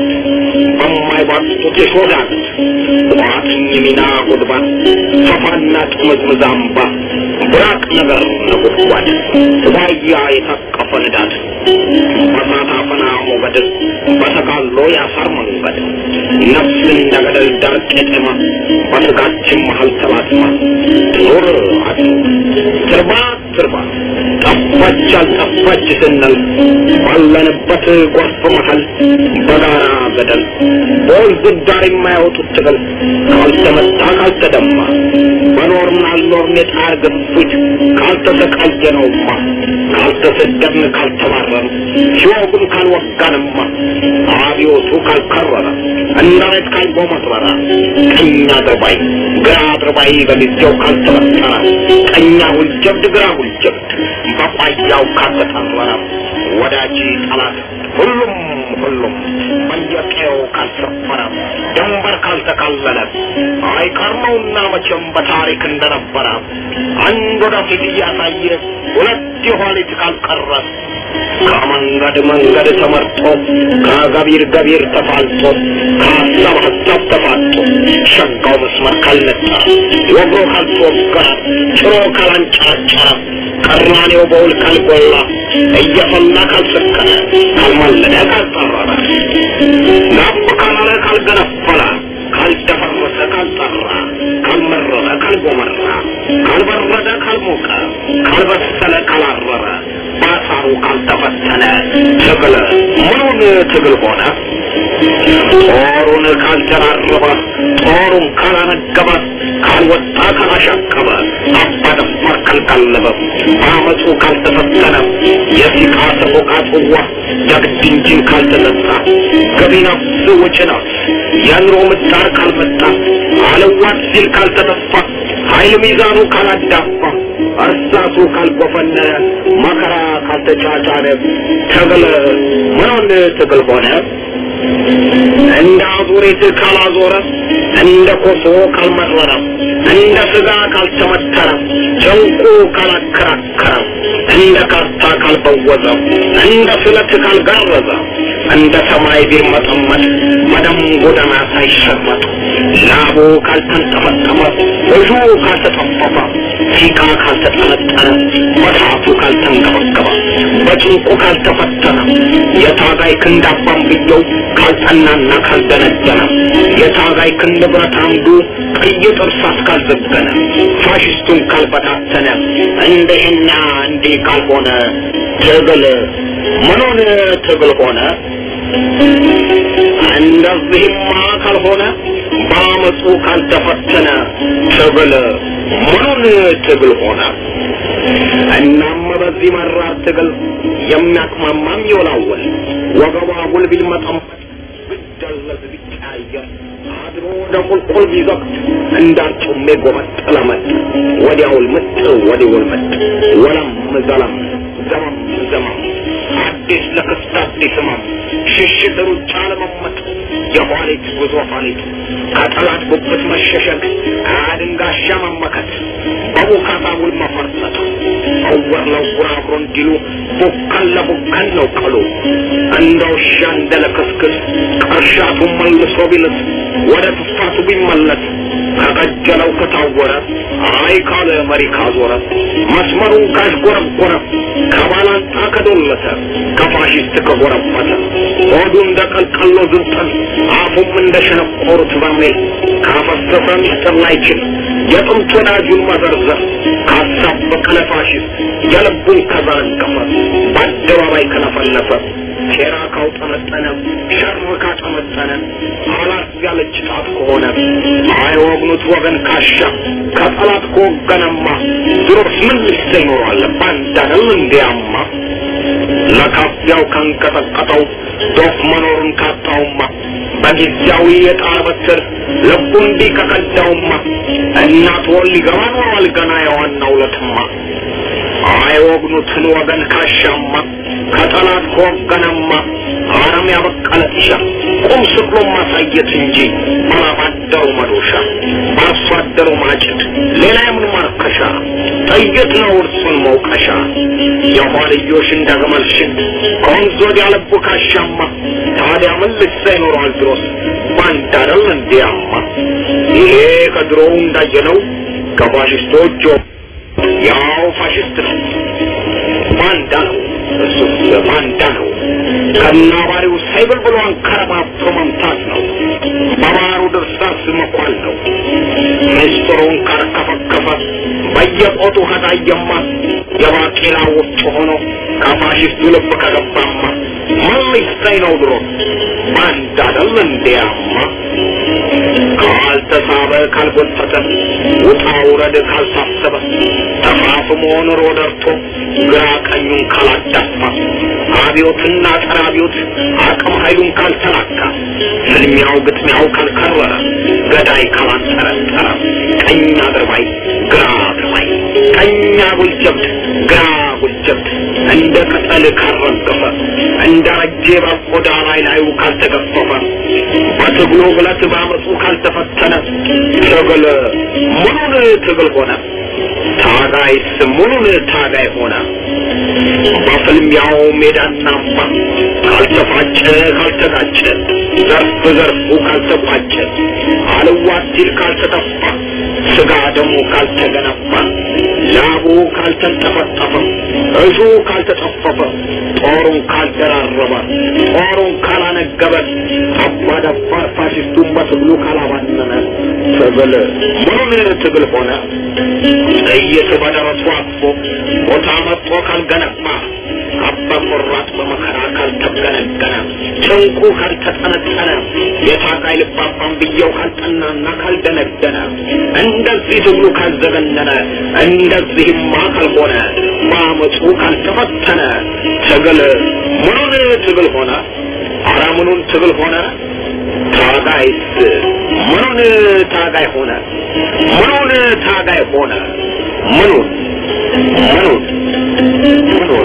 በማይባጡት የሾዳት ቋጥኝ ሚና ጉድባት ሰፋና ጥምዝምዝ አምባ ብራቅ ነገር ነጎድጓድ ዋያ የታቀፈ ንዳድ በሳት አፈና ሞገድ በተጋሎ ያሳር መንገድ ነፍስ እንደ ገደል ዳር ቄጤማ በስጋችን መሀል ተላትማ ትኖር አትኖር ትርባ ትርባ ጠፋች አልጠፋች ስንል ባለንበት ጎርፍ መሀል በጋራ ገደል በወንዝ ዳር የማያወጡት ትግል ካልተመታ ካልተደማ በኖርን አልኖርን የጣር ግፊት ካልተሰቃየነውማ ካልተሰደብን ካልተባረን ሲወጉን ካልወጋንማ አብዮቱ ካልከረረ እንዳለት ካልጎመረረ ቀኝ አድርባይ ግራ አድርባይ በጊዜው ካልተበጠረ ቀኛ ሁልጀብድ ግራ ሁልጀብድ በቋያው ካልተጠረረ ወዳጅ ጠላት ሁሉም ሁሉም በየቀየው ካልሰፈረ ድንበር ካልተካለለ አይቀርመውና መቼም በታሪክ እንደነበረ አንድ ወደፊት እያሳየ ሁለት የኋሊት ካልቀረ ከመንገድ መንገድ ተመርጦ ከገቢር ገቢር ተፋልጦ ከሀሳብ ሀሳብ ተፋጦ ሸጋው መስመር ካልነጠረ ወግሮ ካልተወገረ ጭሮ ካላንጨረጨረ ቀራኔው በውል ካልጎላ እየፈላ ካልሰከረ ካልማለደ ካልጠረረ ጋብ ካላለ ካልገነፈለ ካልደፈረሰ ካልጠራ ካልመረረ ካልጎመራ ካልበረደ ካልሞቀ ካልበሰለ ካላረረ ባሳሩ ካልተፈተነ ትግል ምኑን ትግል ሆነ ጦሩን ካልደራረበ ጦሩን ካላነገበ ካልወጣ ካላሻቀበ አባደፋር ካልቀለበ በአመፁ ካልተፈተነ የሲቃ ሰቆቃ ጽዋ ጀግድ እንጂን ካልተጠጣ ገቢ ነፍስ ውጭ ነፍስ የኑሮ ምጣር ካልመጣ አለዋት ሲል ካልተተፋ ኃይል ሚዛኑ ካላዳፋ እርሳቱ ካልጎፈነነ መከራ ካልተጫጫነ ትግል ምኑን ትግል ሆነ እንደ አዙሪት ካላዞረ እንደ ኮሶ ካልመረረ እንደ ስጋ ካልተመተረ ጨንቁ ካላከራከረ እንደ ካርታ ካልበወዘ እንደ ስለት ካልጋረዘ እንደ ሰማይ ቢርመጠመጥ በደም ጎዳና ሳይሸመጥ ላቡ ካልተንጠመጠመ እጁ ካልተጠፈፈ ሲቃ ካልተጠነጠነ በታቱ ካልተንገበገበ በጭንቁ ካልተፈተነ የታጋይ ክንድ አባንብየው ካልጠናና ካልደነደነ የታጋይ ክንድ ብረት አምዱ ቀይ ጥርሳት ካልዘገነ ፋሽስቱን ካልበታተነ እንደህና እንዲህ ካልሆነ ትግል ምኑን ትግል ሆነ? እንደዚህማ ካልሆነ በአመፁ ካልተፈተነ ትግል ምኑን ትግል ሆነ? እናም በዚህ መራር ትግል የሚያቅማማም ይወላወል ወገቧ ጉልቢል መጠመጥ ብደለዝ ቢቀያየር አድሮ ወደ ቁልቁል ቢዘቅት እንዳርጩሜ ጎመጥ ለመጥ ወዲያውል ምጥ ወዲውል ምጥ ወለም ዘለም ዘመም ዘመም አዲስ ለክስት አዲስ ህመም ሽሽት ሩጫ ለመመጥ የኋሊት ጉዞ ኋሊት ከጠላት ጉብት መሸሸግ አድንጋሻ መመከት በቡካታ ውል መፈርጠጥ እውር ለውር አብሮ እንዲሉ ቡከን ለቡከን ነው ቀሉ እንደ ውሻ እንደ ለክስክስ ቅርሻቱ መልሶ ቢልስ ወደ ትፋቱ ቢመለስ ከቀጀለው ከታወረ አይ ካለ መሪ ካዞረ መስመሩን ካሽጎረጎረ ከባላንጣ ከዶለተ ከፋሽስት ከጎረበተ ሆዱ እንደ ቀልቀሎ ዝብጠን አፉም እንደ ሸነቆሩት በርሜል ካፈሰሰ ሚስጥር ላይችል የጥንት ወዳጁን መዘርዘር ካሳበቀ ለፋሽስት የልቡን ከዘረገፈ በአደባባይ ከለፈለፈ ሴራ ካውጠመጠነ ሸር ካጠመጠነ አላት ያለች ጣት ከሆነ አይወግኑት ወገን ካሻ ከጠላት ከወገነማ ድሮስ ምን ልሰ ይኖራል ባንዳነው እንዲያማ ለካፊያው ካንቀጠቀጠው ዶፍ መኖሩን ካጣውማ በጊዜያዊ የጣር በትር ልቡ እንዲህ ከቀዳውማ እናት ወል ሊገባ ኖሯል ገና የዋናው ለትማ አይወግኑትን ወገን ካሻማ ከጠላት ከወገነማ አረም ያበቀለ ጢሻ ቁም ስቅሎ ማሳየት እንጂ ባላባደሩ መዶሻ በአርሶ አደሩ ማጭድ ሌላ የምን ማርከሻ ጥይት ነው እርሱን መውቀሻ የኋልዮሽ እንደገመልሽን ከወንዝ ወዲያ ልቡ ካሻማ ታዲያ ምን ልሳ ይኖረዋል ድሮስ ባንድ አይደል እንዲያማ ይሄ ከድሮው እንዳየነው ከፋሽስቶች ያው ፋሽስት ነው ባንዳ ነው እሱ ባንዳ ነው ከናባሪው ሳይብል ብሎ አንከረባብቶ መምታት ነው በባሩ ድርሳስ መኳል ነው ምስጢሩን ካርከፈከፈ በየቆጡ ከታየማ የባቄላ ውስጥ ሆኖ ከፋሽስቱ ልብ ከገባማ ምን ሊሰኝ ነው ድሮ ባንዳ አይደል እንዲያማ ካልተሳበ ካልጎተተ ውጣ ውረድ ካልታሰበ ተፋፍሞ ኑሮ ደርቶ ግራ ቀኙን ካላዳፋ አብዮትና ጸረ አብዮት አቅም ኃይሉን ካልተላካ ፍልሚያው ግጥሚያው ካልከረረ ገዳይ ካላንጠረጠረ ቀኝ አድርባይ ግራ አድርባይ ቀኝ አጉል ጀብድ ግራ አጉል ጀብድ እንደ ቅጠል ካልረገፈ እንደ ረጄ በቆዳ ላይ ላዩ ካልተገፈፈ በትግሉ ብለት ባመፁ ካልተፈተነ ትግል ሙሉን ትግል ሆነ ታጋይስ ሙሉን ታጋይ ሆነ በፍልሚያው ሜዳና አምባ ካልተፋጨ ካልተጋጨ ዘርፍ ዘርፉ ካልተቋጨ አልዋት ሲል ካልተጠፋ ስጋ ደሙ ካልተገነባ ላቡ ካልተንጠፈጠፈ እሱ ካልተጠፈፈ ጦሩን ካልደራረበ ጦሩን ካላነገበ አባደፋር ፋሽስቱን በትግሉ ካላባነነ ትግል ምኑን ትግል ሆነ ጥይት በደረሱ አቅፎ ቦታ መጥቶ ካልገነባ አባ ቆራጥ በመከራ ካልተገነገነ ጭንቁ ካልተጠነጠነ የታጋይ ልባባን ብየው ካልጠናና ካልደነደነ እንደዚህ ትግሉ ካልዘገነነ እንደዚህማ ካልሆነ በአመፁ ካልተፈተነ ትግል ምኑን ትግል ሆነ አረ ምኑን ትግል ሆነ ታጋይስ ምኑን ታጋይ ሆነ ምኑን ታጋይ ሆነ ምኑን ምኑን ምኑን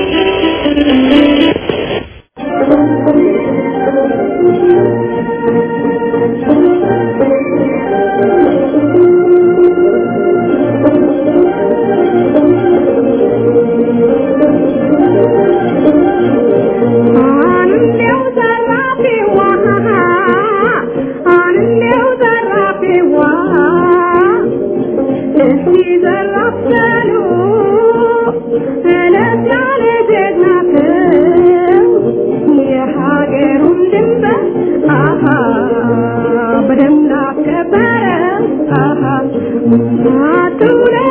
አንዴው ዘራፊዋ አንዴው ዘራፊዋ እስቲ ዘራፍ በሉ እለት ያለ ጀግናትን የሀገሩን ድንበር አሃ በደንብ አስከበረ አሃ አትውለ